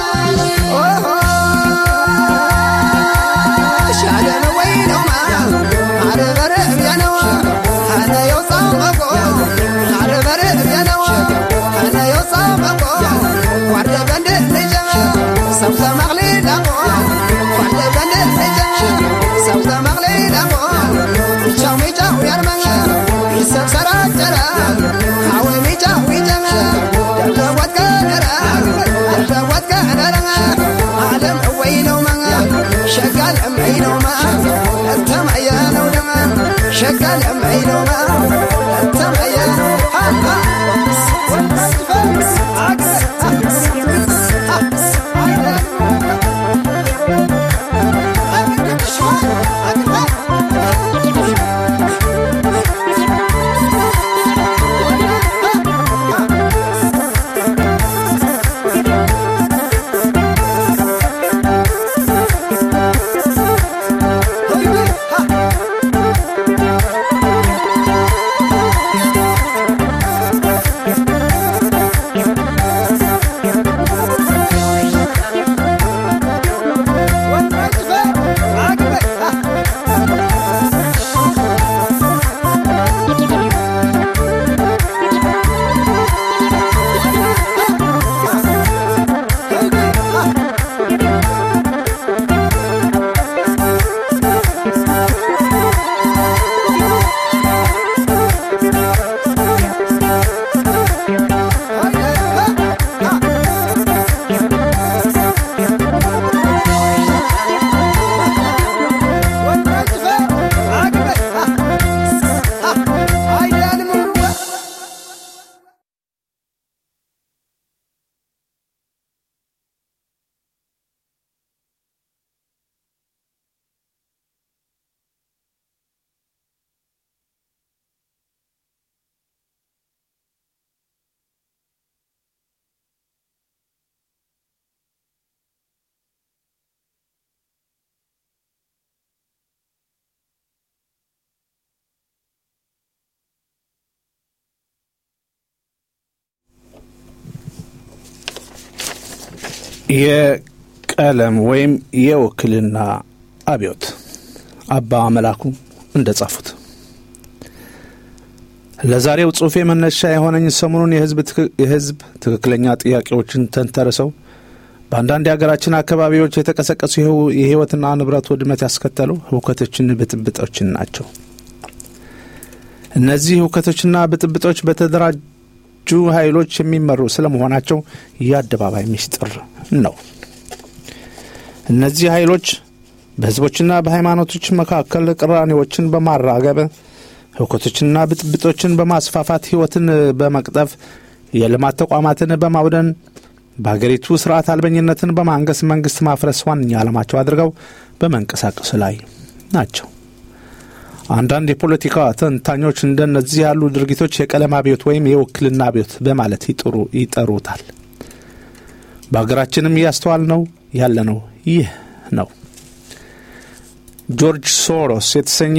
شعلنا وينو ما عرب رأينا أنا يوصام أبو عرب رأينا أنا يوصام أبو وعد بند نجا سوف مغلي لابو وعد بند نجا سوف مغلي لابو شاومي جاو يرمنا يسف سرات جرا حاومي جاو يجمع دلوات كنرا دلوات كنرا عالم وينو ما شغال أمعينو ما أنت معيانو دما شغال أمعينو ما أنت معيانو የቀለም ወይም የውክልና አብዮት አባ መላኩ እንደ ጻፉት ለዛሬው ጽሑፌ መነሻ የሆነኝ ሰሞኑን የህዝብ ትክክለኛ ጥያቄዎችን ተንተርሰው በአንዳንድ የሀገራችን አካባቢዎች የተቀሰቀሱ የህይወትና ንብረት ውድመት ያስከተሉ ህውከቶችን፣ ብጥብጦችን ናቸው። እነዚህ ህውከቶችና ብጥብጦች በተደራጁ ኃይሎች የሚመሩ ስለመሆናቸው የአደባባይ ምስጢር ነው። እነዚህ ኃይሎች በህዝቦችና በሃይማኖቶች መካከል ቅራኔዎችን በማራገብ ህውከቶችንና ብጥብጦችን በማስፋፋት ህይወትን በመቅጠፍ የልማት ተቋማትን በማውደን በሀገሪቱ ስርዓት አልበኝነትን በማንገስ መንግስት ማፍረስ ዋነኛ ዓላማቸው አድርገው በመንቀሳቀስ ላይ ናቸው። አንዳንድ የፖለቲካ ተንታኞች እንደነዚህ ያሉ ድርጊቶች የቀለም አብዮት ወይም የውክልና አብዮት በማለት ይጥሩ ይጠሩታል። በሀገራችንም እያስተዋል ነው ያለ ነው ይህ ነው። ጆርጅ ሶሮስ የተሰኘ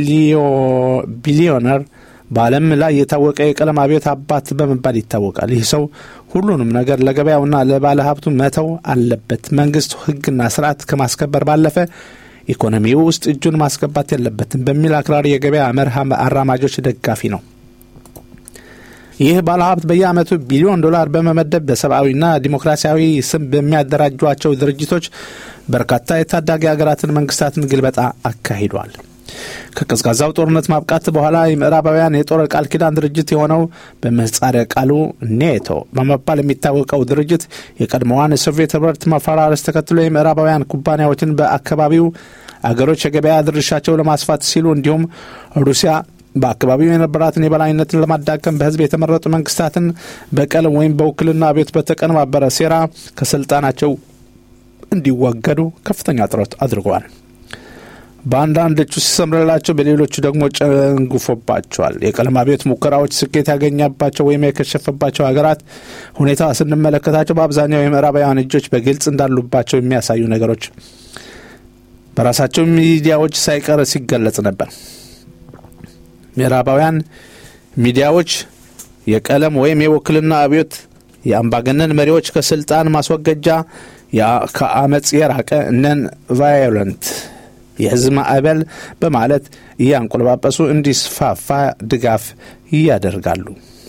ቢሊዮነር በዓለም ላይ የታወቀ የቀለም አብዮት አባት በመባል ይታወቃል። ይህ ሰው ሁሉንም ነገር ለገበያውና ለባለ ሀብቱ መተው አለበት። መንግስት ህግና ስርዓት ከማስከበር ባለፈ ኢኮኖሚው ውስጥ እጁን ማስገባት የለበትም በሚል አክራሪ የገበያ መርህ አራማጆች ደጋፊ ነው። ይህ ባለሀብት በየዓመቱ ቢሊዮን ዶላር በመመደብ በሰብአዊና ዲሞክራሲያዊ ስም በሚያደራጇቸው ድርጅቶች በርካታ የታዳጊ ሀገራትን መንግስታትን ግልበጣ አካሂዷል። ከቀዝቃዛው ጦርነት ማብቃት በኋላ የምዕራባውያን የጦር ቃል ኪዳን ድርጅት የሆነው በምህጻረ ቃሉ ኔቶ በመባል የሚታወቀው ድርጅት የቀድሞዋን የሶቪየት ህብረት መፈራረስ ተከትሎ የምዕራባውያን ኩባንያዎችን በአካባቢው አገሮች የገበያ ድርሻቸው ለማስፋት ሲሉ እንዲሁም ሩሲያ በአካባቢው የነበራትን የበላይነትን ለማዳከም በህዝብ የተመረጡ መንግስታትን በቀለም ወይም በውክልና ቤት በተቀነባበረ ሴራ ከስልጣናቸው እንዲወገዱ ከፍተኛ ጥረት አድርገዋል። በአንዳንዶቹ ሲሰምርላቸው፣ በሌሎቹ ደግሞ ጨንጉፎባቸዋል። የቀለም አብዮት ሙከራዎች ስኬት ያገኛባቸው ወይም የከሸፈባቸው ሀገራት ሁኔታ ስንመለከታቸው በአብዛኛው የምዕራባውያን እጆች በግልጽ እንዳሉባቸው የሚያሳዩ ነገሮች በራሳቸው ሚዲያዎች ሳይቀር ሲገለጽ ነበር። ምዕራባውያን ሚዲያዎች የቀለም ወይም የውክልና አብዮት የአምባገነን መሪዎች ከስልጣን ማስወገጃ ከአመፅ የራቀ ነን ቫዮለንት የህዝብ ማዕበል በማለት እያንቆለጳጰሱ እንዲስፋፋ ድጋፍ ያደርጋሉ።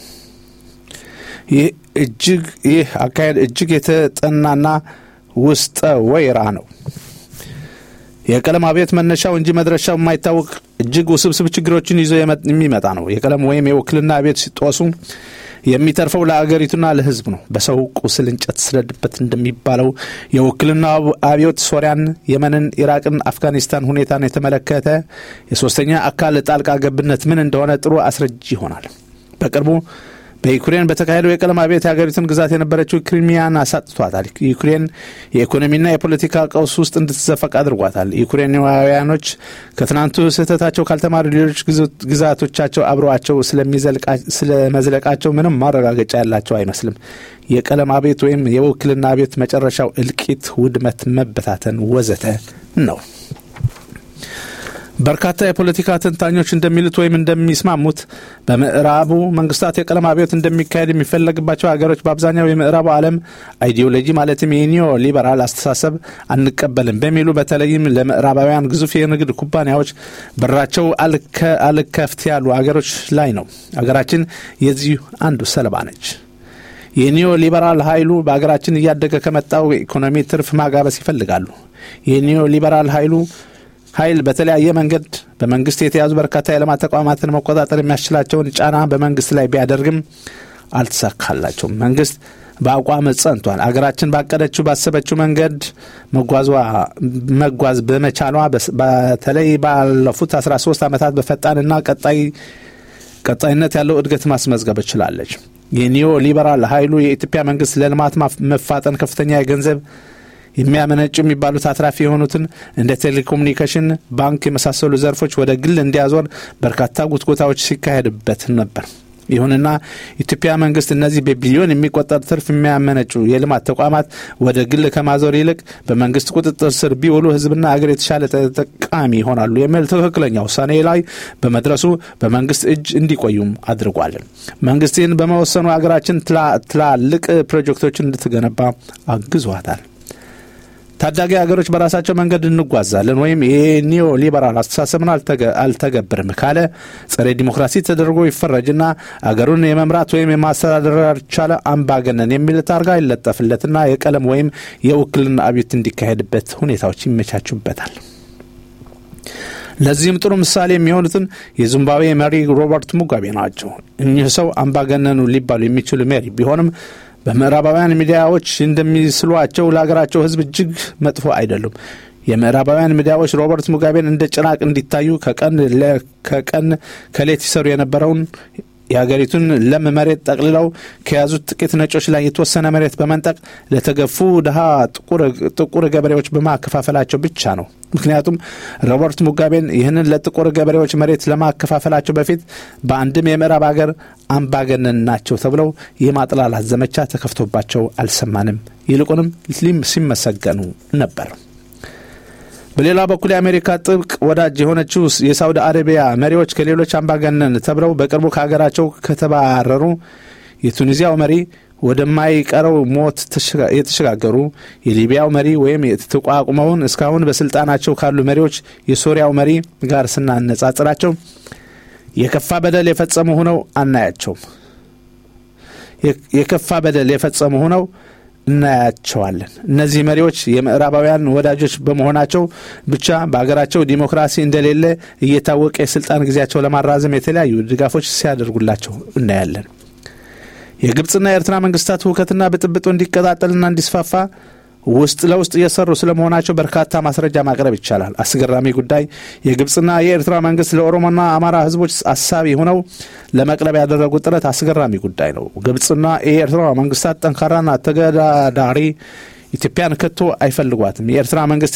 ይህ እጅግ ይህ አካሄድ እጅግ የተጠናና ውስጠ ወይራ ነው። የቀለም አብዮት መነሻው እንጂ መድረሻው የማይታወቅ እጅግ ውስብስብ ችግሮችን ይዞ የሚመጣ ነው። የቀለም ወይም የውክልና አብዮት ሲጦሱ የሚተርፈው ለአገሪቱና ለህዝብ ነው። በሰው ቁስል እንጨት ስለድበት እንደሚባለው የውክልና አብዮት ሶሪያን፣ የመንን፣ ኢራቅን፣ አፍጋኒስታን ሁኔታን የተመለከተ የሶስተኛ አካል ጣልቃ ገብነት ምን እንደሆነ ጥሩ አስረጅ ይሆናል። በቅርቡ በዩክሬን በተካሄደው የቀለም አብዮት የሀገሪቱን ግዛት የነበረችው ክሪሚያን አሳጥቷታል። ዩክሬን የኢኮኖሚና የፖለቲካ ቀውስ ውስጥ እንድትዘፈቅ አድርጓታል። ዩክሬናውያኖች ከትናንቱ ስህተታቸው ካልተማሩ ሌሎች ግዛቶቻቸው አብረዋቸው ስለመዝለቃቸው ምንም ማረጋገጫ ያላቸው አይመስልም። የቀለም አብዮት ወይም የውክልና አብዮት መጨረሻው እልቂት፣ ውድመት፣ መበታተን ወዘተ ነው። በርካታ የፖለቲካ ተንታኞች እንደሚሉት ወይም እንደሚስማሙት በምዕራቡ መንግስታት የቀለም አብዮት እንደሚካሄድ የሚፈለግባቸው ሀገሮች በአብዛኛው የምዕራቡ ዓለም አይዲዮሎጂ ማለትም የኒዮ ሊበራል አስተሳሰብ አንቀበልም በሚሉ በተለይም ለምዕራባውያን ግዙፍ የንግድ ኩባንያዎች በራቸው አልከፍት ያሉ አገሮች ላይ ነው። አገራችን የዚሁ አንዱ ሰለባ ነች። የኒዮ ሊበራል ኃይሉ በሀገራችን እያደገ ከመጣው ኢኮኖሚ ትርፍ ማጋበስ ይፈልጋሉ። የኒዮ ሊበራል ኃይሉ ኃይል በተለያየ መንገድ በመንግስት የተያዙ በርካታ የልማት ተቋማትን መቆጣጠር የሚያስችላቸውን ጫና በመንግስት ላይ ቢያደርግም አልተሳካላቸውም። መንግስት በአቋም ጸንቷል። አገራችን ባቀደችው ባሰበችው መንገድ መጓዝ በመቻሏ በተለይ ባለፉት 13 ዓመታት በፈጣንና ቀጣይነት ያለው እድገት ማስመዝገብ ችላለች። የኒዮ ሊበራል ኃይሉ የኢትዮጵያ መንግስት ለልማት መፋጠን ከፍተኛ የገንዘብ የሚያመነጩ የሚባሉት አትራፊ የሆኑትን እንደ ቴሌኮሙኒኬሽን፣ ባንክ የመሳሰሉ ዘርፎች ወደ ግል እንዲያዞር በርካታ ጉትጎታዎች ሲካሄድበት ነበር። ይሁንና ኢትዮጵያ መንግስት እነዚህ በቢሊዮን የሚቆጠር ትርፍ የሚያመነጩ የልማት ተቋማት ወደ ግል ከማዞር ይልቅ በመንግስት ቁጥጥር ስር ቢውሉ ህዝብና አገር የተሻለ ተጠቃሚ ይሆናሉ የሚል ትክክለኛ ውሳኔ ላይ በመድረሱ በመንግስት እጅ እንዲቆዩም አድርጓል። መንግስት ይህን በመወሰኑ አገራችን ትላልቅ ፕሮጀክቶችን እንድትገነባ አግዟታል። ታዳጊ ሀገሮች በራሳቸው መንገድ እንጓዛለን ወይም የኒዮ ሊበራል አስተሳሰብን አልተገብርም ካለ ጸረ ዲሞክራሲ ተደርጎ ይፈረጅና አገሩን የመምራት ወይም የማስተዳደር ያልቻለ አምባገነን የሚል ታርጋ ይለጠፍለትና የቀለም ወይም የውክልና አብዮት እንዲካሄድበት ሁኔታዎች ይመቻቹበታል። ለዚህም ጥሩ ምሳሌ የሚሆኑትን የዚምባብዌ መሪ ሮበርት ሙጋቤ ናቸው። እኚህ ሰው አምባገነኑ ሊባሉ የሚችሉ መሪ ቢሆንም በምዕራባውያን ሚዲያዎች እንደሚስሏቸው ለሀገራቸው ሕዝብ እጅግ መጥፎ አይደሉም። የምዕራባውያን ሚዲያዎች ሮበርት ሙጋቤን እንደ ጭራቅ እንዲታዩ ከቀን ከሌት ይሰሩ የነበረውን የሀገሪቱን ለም መሬት ጠቅልለው ከያዙት ጥቂት ነጮች ላይ የተወሰነ መሬት በመንጠቅ ለተገፉ ድሃ ጥቁር ገበሬዎች በማከፋፈላቸው ብቻ ነው። ምክንያቱም ሮበርት ሙጋቤን ይህንን ለጥቁር ገበሬዎች መሬት ለማከፋፈላቸው በፊት በአንድም የምዕራብ ሀገር አምባገነን ናቸው ተብለው የማጥላላት ዘመቻ ተከፍቶባቸው አልሰማንም። ይልቁንም ሲመሰገኑ ነበር። በሌላ በኩል የአሜሪካ ጥብቅ ወዳጅ የሆነችው የሳውዲ አረቢያ መሪዎች ከሌሎች አምባገነን ተብለው በቅርቡ ከሀገራቸው ከተባረሩ የቱኒዚያው መሪ ወደማይቀረው ሞት የተሸጋገሩ የሊቢያው መሪ ወይም የተቋቁመውን እስካሁን በስልጣናቸው ካሉ መሪዎች የሶሪያው መሪ ጋር ስናነጻጽራቸው የከፋ በደል የፈጸሙ ሆነው አናያቸውም። የከፋ በደል የፈጸሙ ሆነው እናያቸዋለን። እነዚህ መሪዎች የምዕራባውያን ወዳጆች በመሆናቸው ብቻ በሀገራቸው ዲሞክራሲ እንደሌለ እየታወቀ የስልጣን ጊዜያቸው ለማራዘም የተለያዩ ድጋፎች ሲያደርጉላቸው እናያለን። የግብፅና የኤርትራ መንግስታት ሁከትና ብጥብጡ እንዲቀጣጠልና እንዲስፋፋ ውስጥ ለውስጥ እየሰሩ ስለመሆናቸው በርካታ ማስረጃ ማቅረብ ይቻላል። አስገራሚ ጉዳይ የግብፅና የኤርትራ መንግስት ለኦሮሞና አማራ ህዝቦች አሳቢ ሆነው ለመቅረብ ያደረጉት ጥረት አስገራሚ ጉዳይ ነው። ግብፅና የኤርትራ መንግስታት ጠንካራና ተገዳዳሪ ኢትዮጵያን ከቶ አይፈልጓትም። የኤርትራ መንግስት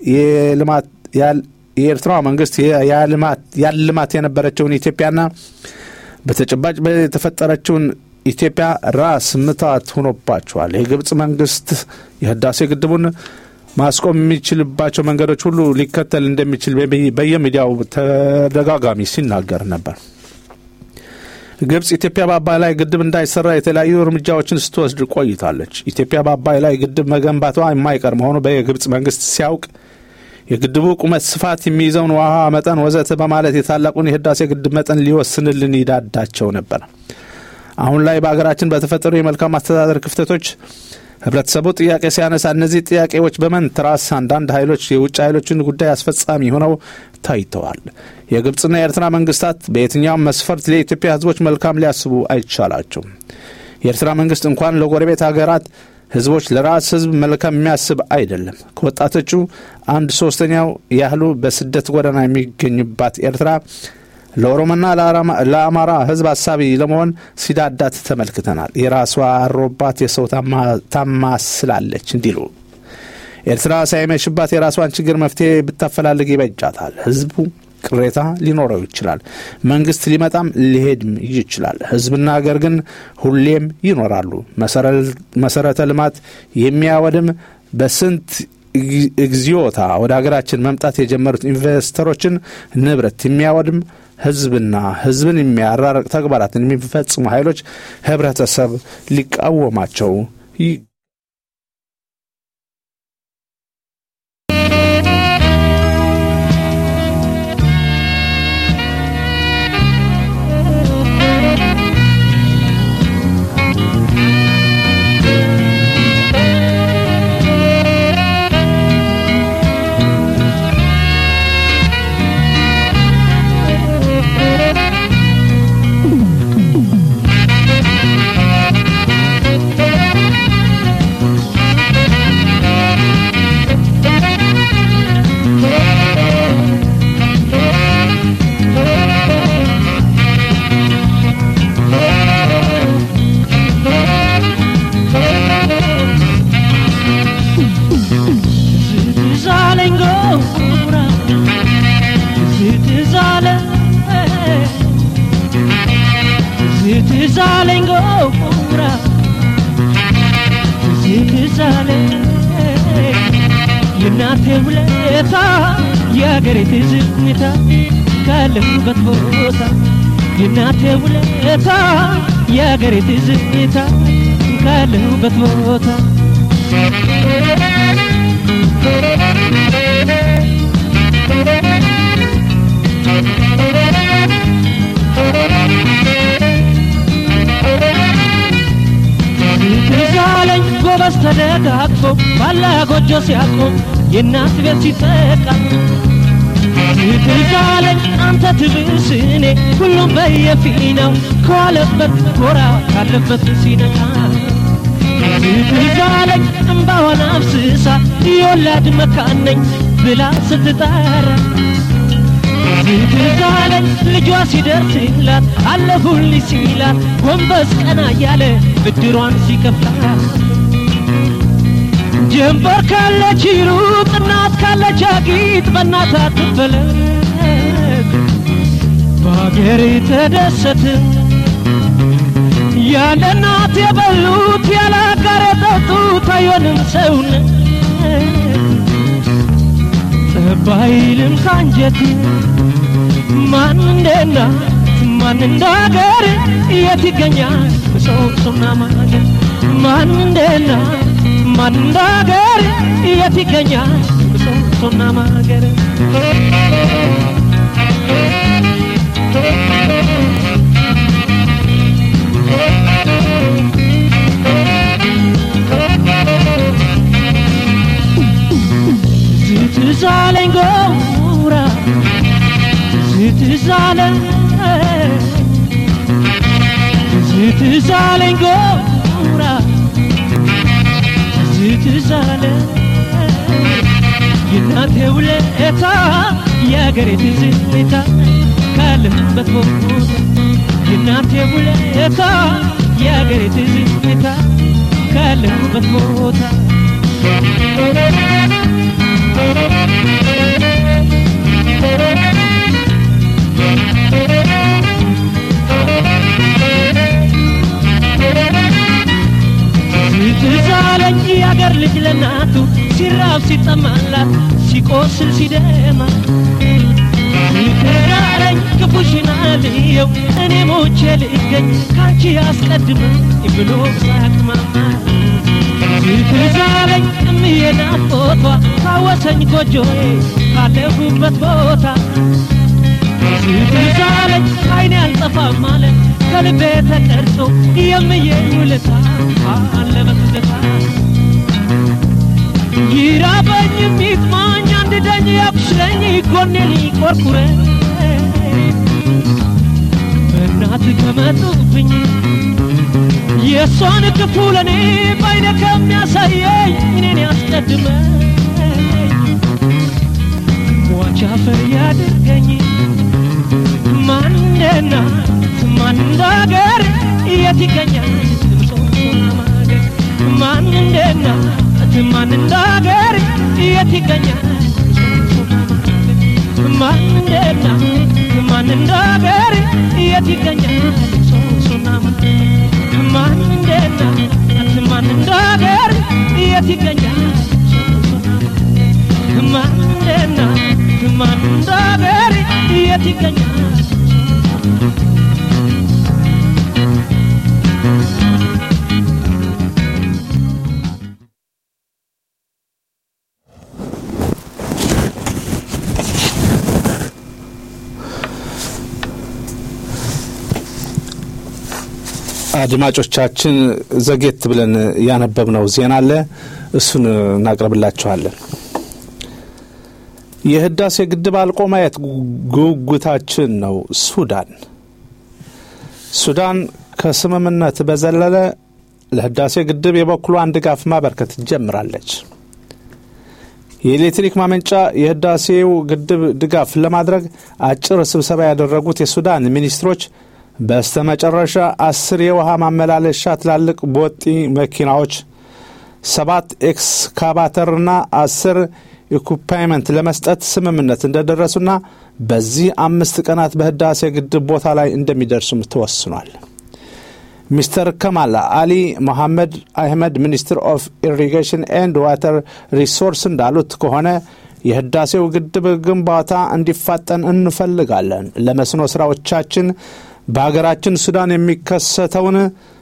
የኤርትራ መንግስት ያልማት የነበረችውን ኢትዮጵያና በተጨባጭ የተፈጠረችውን ኢትዮጵያ ራስ ምታት ሆኖባቸዋል። የግብፅ መንግስት የህዳሴ ግድቡን ማስቆም የሚችልባቸው መንገዶች ሁሉ ሊከተል እንደሚችል በየሚዲያው ተደጋጋሚ ሲናገር ነበር። ግብፅ ኢትዮጵያ በአባይ ላይ ግድብ እንዳይሰራ የተለያዩ እርምጃዎችን ስትወስድ ቆይታለች። ኢትዮጵያ በአባይ ላይ ግድብ መገንባቷ የማይቀር መሆኑ በየግብፅ መንግስት ሲያውቅ የግድቡ ቁመት፣ ስፋት፣ የሚይዘውን ውሃ መጠን ወዘተ በማለት የታላቁን የህዳሴ ግድብ መጠን ሊወስንልን ይዳዳቸው ነበር። አሁን ላይ በሀገራችን በተፈጠሩ የመልካም አስተዳደር ክፍተቶች ህብረተሰቡ ጥያቄ ሲያነሳ እነዚህ ጥያቄዎች በመንትራስ አንዳንድ ኃይሎች የውጭ ኃይሎችን ጉዳይ አስፈጻሚ ሆነው ታይተዋል። የግብፅና የኤርትራ መንግስታት በየትኛውም መስፈርት ለኢትዮጵያ ህዝቦች መልካም ሊያስቡ አይቻላቸውም። የኤርትራ መንግስት እንኳን ለጎረቤት ሀገራት ህዝቦች ለራስ ህዝብ መልካም የሚያስብ አይደለም። ከወጣቶቹ አንድ ሶስተኛው ያህሉ በስደት ጎዳና የሚገኙባት ኤርትራ ለኦሮሞና ለአማራ ህዝብ አሳቢ ለመሆን ሲዳዳት ተመልክተናል። የራሷ አሮባት የሰው ታማስላለች እንዲሉ ኤርትራ ሳይመሽባት የራሷን ችግር መፍትሄ ብታፈላልግ ይበጃታል። ህዝቡ ቅሬታ ሊኖረው ይችላል። መንግስት ሊመጣም ሊሄድም ይችላል። ህዝብና ሀገር ግን ሁሌም ይኖራሉ። መሰረተ ልማት የሚያወድም በስንት እግዚኦታ ወደ ሀገራችን መምጣት የጀመሩት ኢንቨስተሮችን ንብረት የሚያወድም ህዝብና ህዝብን የሚያራርቅ ተግባራትን የሚፈጽሙ ኃይሎች ህብረተሰብ ሊቃወማቸው የእናቴ ውለታ የአገሬ ትዝታ ካለሁበት ቦታ የእናቴ ውለታ የአገሬ ትዝታ ካለሁበት ቦታ ትዛለኝ ጎበዝ ተደጋግፎ ባላ ጎጆ ሲያቆም የእናት ቤት ሲጠቃ ትዛለኝ አንተ ትብስ እኔ ሁሉም በየፊናው ከዋለበት ጎራ ካለበት ሲነቃ ትዛለኝ እምባዋን አፍስሳ የወላድ መካን ነኝ ብላ ስትጠራ ትዛለኝ ልጇ ሲደርስላት አለሁልኝ ሲላት ጎንበስ ቀና እያለ ብድሯን ሲከፍላት ጀንበር ካለች ሩቅ እናት ካለች አጊጥ በእናት አትፈለግ በሀገር ተደሰት ያለ እናት የበሉት ያለ አጋር የጠጡት አይሆንም ሰውነት ጠባይልም ካንጀት ማን እንደና ማን እንደ ሀገር የት ይገኛል ብሶብሶና ማገር ማን እንደና ማን እንደ ሀገር የት ይገኛል ብሶብሶና ማገር ትዛለኝ ጎራ ትዛለኝ ትዛለኝ ጎራ ትዛለኝ የእናቴ ውለታ የአገሬ ትዝታ ካለሁበት ቦታ የእናቴ ውለታ የአገሬ ትዝታ ካለሁበት ቦታ ትዛለኝ የአገር ልጅ ለናቱ ሲራብ ሲጠማላት ሲቆስል ሲደማ ትዛለኝ ክፉሽን አልየው እኔ ሞቼ ልገኝ ካንቺ አስቀድመ ብሎ ሳቅማማ ትዛለኝ እምዬ ናፍቆቷ ካወሰኝ ጎጆዬ ካለሁበት ቦታ ትዛለኝ አይኔ አልጠፋም ማለት ከልቤ ተቀርጾ የምዬ ውለታ አለ በትዝታ ይራበኝ የሚጥማኝ አንድ ደኝ ያብስለኝ ጎኔን ይቆርቁረኝ በእናት ከመጡብኝ የእሷን ክፉ ለእኔ ባይነ ከሚያሳየኝ እኔን ያስቀድመኝ ሟች አፈር ያድርገኝ ማንና ማን እንዳገር የት ይገኛል ምጾና ማገር ማን እንደና ማን እንዳገር የት ይገኛል ማን እንደና ማን እንዳገር የት ይገኛል ምጾና ማገር ማን እንደና ማን እንዳገር የት ይገኛል ማን እንደና ማን እንዳገር የት ይገኛል አድማጮቻችን ዘጌት ብለን ያነበብነው ዜና አለ እሱን እናቅርብላችኋለን የህዳሴ ግድብ አልቆ ማየት ጉጉታችን ነው ሱዳን ሱዳን ከስምምነት በዘለለ ለህዳሴ ግድብ የበኩሏን ድጋፍ ማበርከት ጀምራለች የኤሌክትሪክ ማመንጫ የህዳሴው ግድብ ድጋፍ ለማድረግ አጭር ስብሰባ ያደረጉት የሱዳን ሚኒስትሮች በስተ መጨረሻ አስር የውሃ ማመላለሻ ትላልቅ ቦጢ መኪናዎች ሰባት ኤክስካቫተርና አስር ኢኩፓይመንት ለመስጠት ስምምነት እንደደረሱና በዚህ አምስት ቀናት በህዳሴ ግድብ ቦታ ላይ እንደሚደርሱም ተወስኗል ሚስተር ከማል አሊ መሐመድ አህመድ ሚኒስትር ኦፍ ኢሪጌሽን ኤንድ ዋተር ሪሶርስ እንዳሉት ከሆነ የህዳሴው ግድብ ግንባታ እንዲፋጠን እንፈልጋለን ለመስኖ ስራዎቻችን በሀገራችን ሱዳን የሚከሰተውን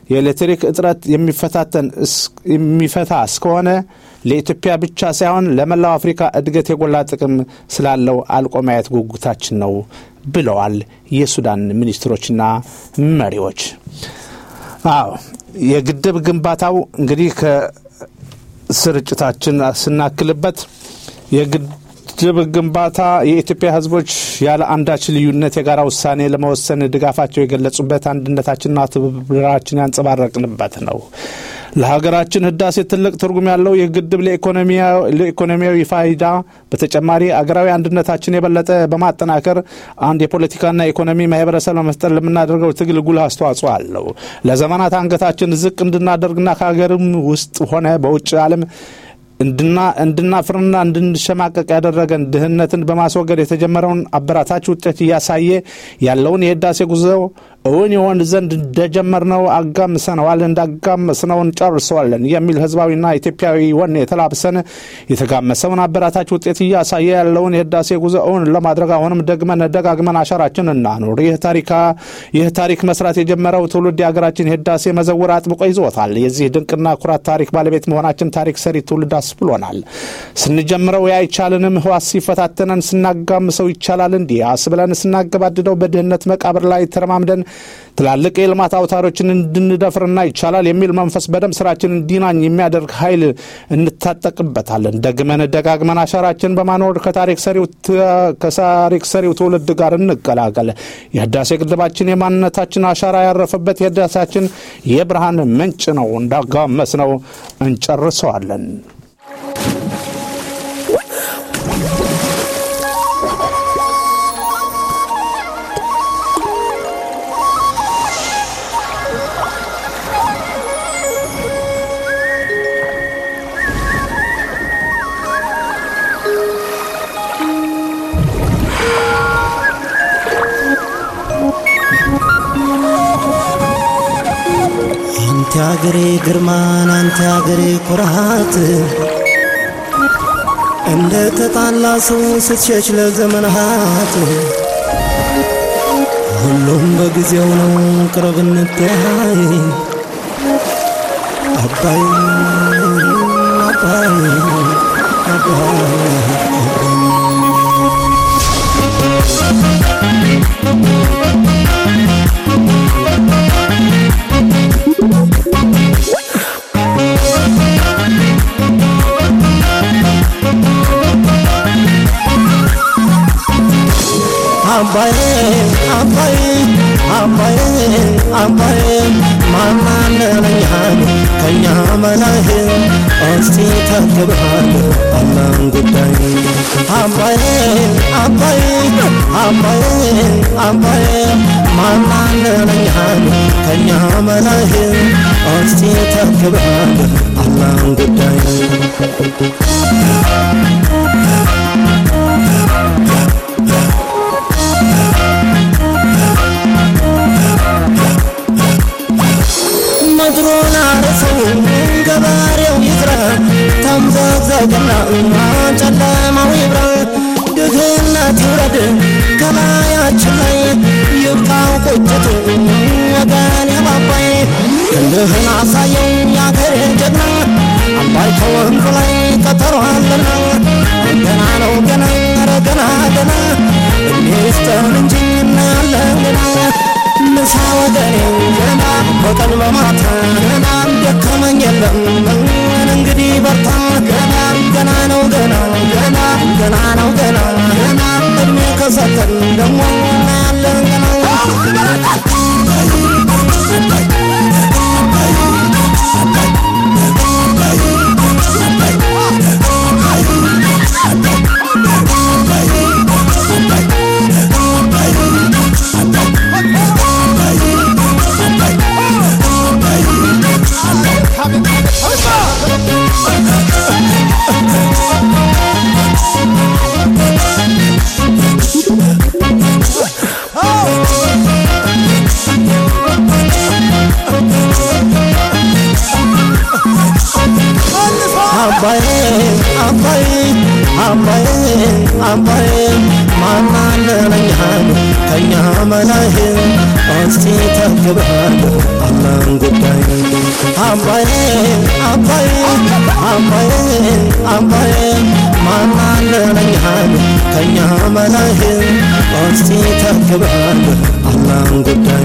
የኤሌክትሪክ እጥረት የሚፈታተን እስ- የሚፈታ እስከሆነ ለኢትዮጵያ ብቻ ሳይሆን ለመላው አፍሪካ እድገት የጎላ ጥቅም ስላለው አልቆ ማየት ጉጉታችን ነው ብለዋል የሱዳን ሚኒስትሮችና መሪዎች። አዎ የግድብ ግንባታው እንግዲህ ከስርጭታችን ስናክልበት የግድብ ግንባታ የኢትዮጵያ ሕዝቦች ያለ አንዳች ልዩነት የጋራ ውሳኔ ለመወሰን ድጋፋቸው የገለጹበት አንድነታችንና ትብብራችን ያንጸባረቅንበት ነው። ለሀገራችን ህዳሴ ትልቅ ትርጉም ያለው ይህ ግድብ ለኢኮኖሚያዊ ፋይዳ በተጨማሪ አገራዊ አንድነታችን የበለጠ በማጠናከር አንድ የፖለቲካና ኢኮኖሚ ማህበረሰብ ለመፍጠር ለምናደርገው ትግል ጉልህ አስተዋጽኦ አለው። ለዘመናት አንገታችን ዝቅ እንድናደርግና ከሀገርም ውስጥ ሆነ በውጭ ዓለም እንድና እንድናፍርና እንድንሸማቀቅ ያደረገን ድህነትን በማስወገድ የተጀመረውን አበራታች ውጤት እያሳየ ያለውን የህዳሴ ጉዞ እውን ይሆን ዘንድ እንደጀመርነው አጋምሰነዋል፣ እንዳጋመስነው እንጨርሰዋለን የሚል ህዝባዊና ኢትዮጵያዊ ወኔ የተላብሰን የተጋመሰውን አበራታች ውጤት እያሳየ ያለውን የህዳሴ ጉዞ እውን ለማድረግ አሁንም ደግመን ደጋግመን አሻራችን እናኑር። ይህ ታሪካ ይህ ታሪክ መስራት የጀመረው ትውልድ የሀገራችን የህዳሴ መዘውር አጥብቆ ይዞታል። የዚህ ድንቅና ኩራት ታሪክ ባለቤት መሆናችን ታሪክ ሰሪ ትውልድ አስብሎናል። ስንጀምረው አይቻልንም ህዋስ ሲፈታተነን ስናጋምሰው ይቻላል እንዲህ አስብለን ስናገባድደው በድህነት መቃብር ላይ ተረማምደን ትላልቅ የልማት አውታሮችን እንድንደፍርና ይቻላል የሚል መንፈስ በደም ስራችን እንዲናኝ የሚያደርግ ኃይል እንታጠቅበታለን። ደግመን ደጋግመን አሻራችን በማኖር ከታሪክ ሰሪው ከታሪክ ሰሪው ትውልድ ጋር እንቀላቀል። የህዳሴ ግድባችን የማንነታችን አሻራ ያረፈበት የህዳሴያችን የብርሃን ምንጭ ነው። እንዳጋመስ ነው እንጨርሰዋለን። አንተ አገሬ ግርማን አንተ አገሬ ኩራት እንደ ተጣላ ሰው ስትሸሽ ለዘመናት ሁሉም በጊዜው ነው ቅረብ እንተያይ አባይ አባይ አባይ አባዬ አባዬ አባዬ አባዬ ማናለለኛል ከኛ መላህ እስቲ ተክብሃል አላን ጉዳይ አባዬ አባዬ አባዬ አባዬ ማናለለኛል ከኛ መላህ እስቲ ተክብሃል አላን ጉዳይ ምድሩን አርሰው ገበሬው ይዝራ ተምዘግዘግና ጨለማው ይብራ ድህነት ይውረድ ከላያችን ላይ ይብቃው ቁጭቱ ወገን የባባይ ክንድህን አሳየው ያገሬ ጀግና አባይ ከወንዙ ላይ ቀጠሯልና ገና ነው ገና ኧረ ገና ገና እድሜ ይስጠን እንጂ እናያለን ገና ምሳ ወገኔ ገና በቀን በማታ ገና ደከመኝ የለም እንግዲህ በርታ ገና ገና ነው ገና ገና ገና ነው ገና ገና እድሜ ከሰጠን ደግሞ እናያለን ገና አባዬ አባዬ አባዬ አባዬ ማናለለኛል ከኛ በላይ እስቲ ተክበሃል አላህን ጉዳይ አባዬ አባዬ አባዬ አባዬ ማናለ ለኛል ከኛ በላይ እስቲ ተክበሃል አላህን ጉዳይ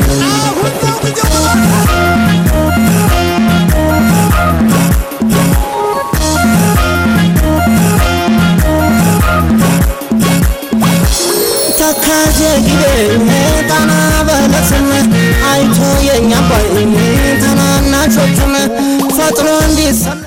ተካጀ ጊቤ ጣና በለስን አይቶ የኛ አባይ ታናናሾቹን ፈጥኖ እንዲሰለፍ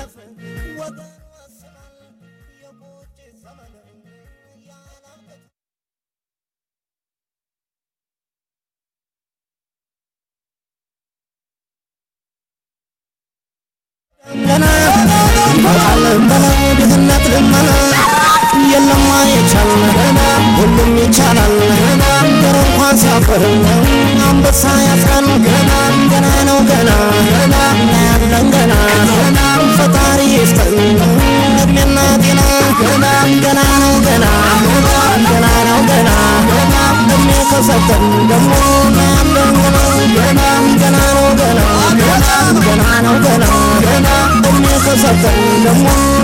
ገና በቃልም በላይ ድህነት ልመና የለም አይቻል ሁሉም ይቻላል ገር እንኳን ሲያፈር አንበሳ ያስራል ገና ገና ነው ገና እናያለን ገና ፈጣሪ ይስጠን እድሜና ጤና ገና ነው ገና ገና ነው ገና እድሜ ከሰጠን ደግሞ እናያለን ገና ገና ነው ገና ገና ነው ገና እድሜ ከሰጠን ደግሞ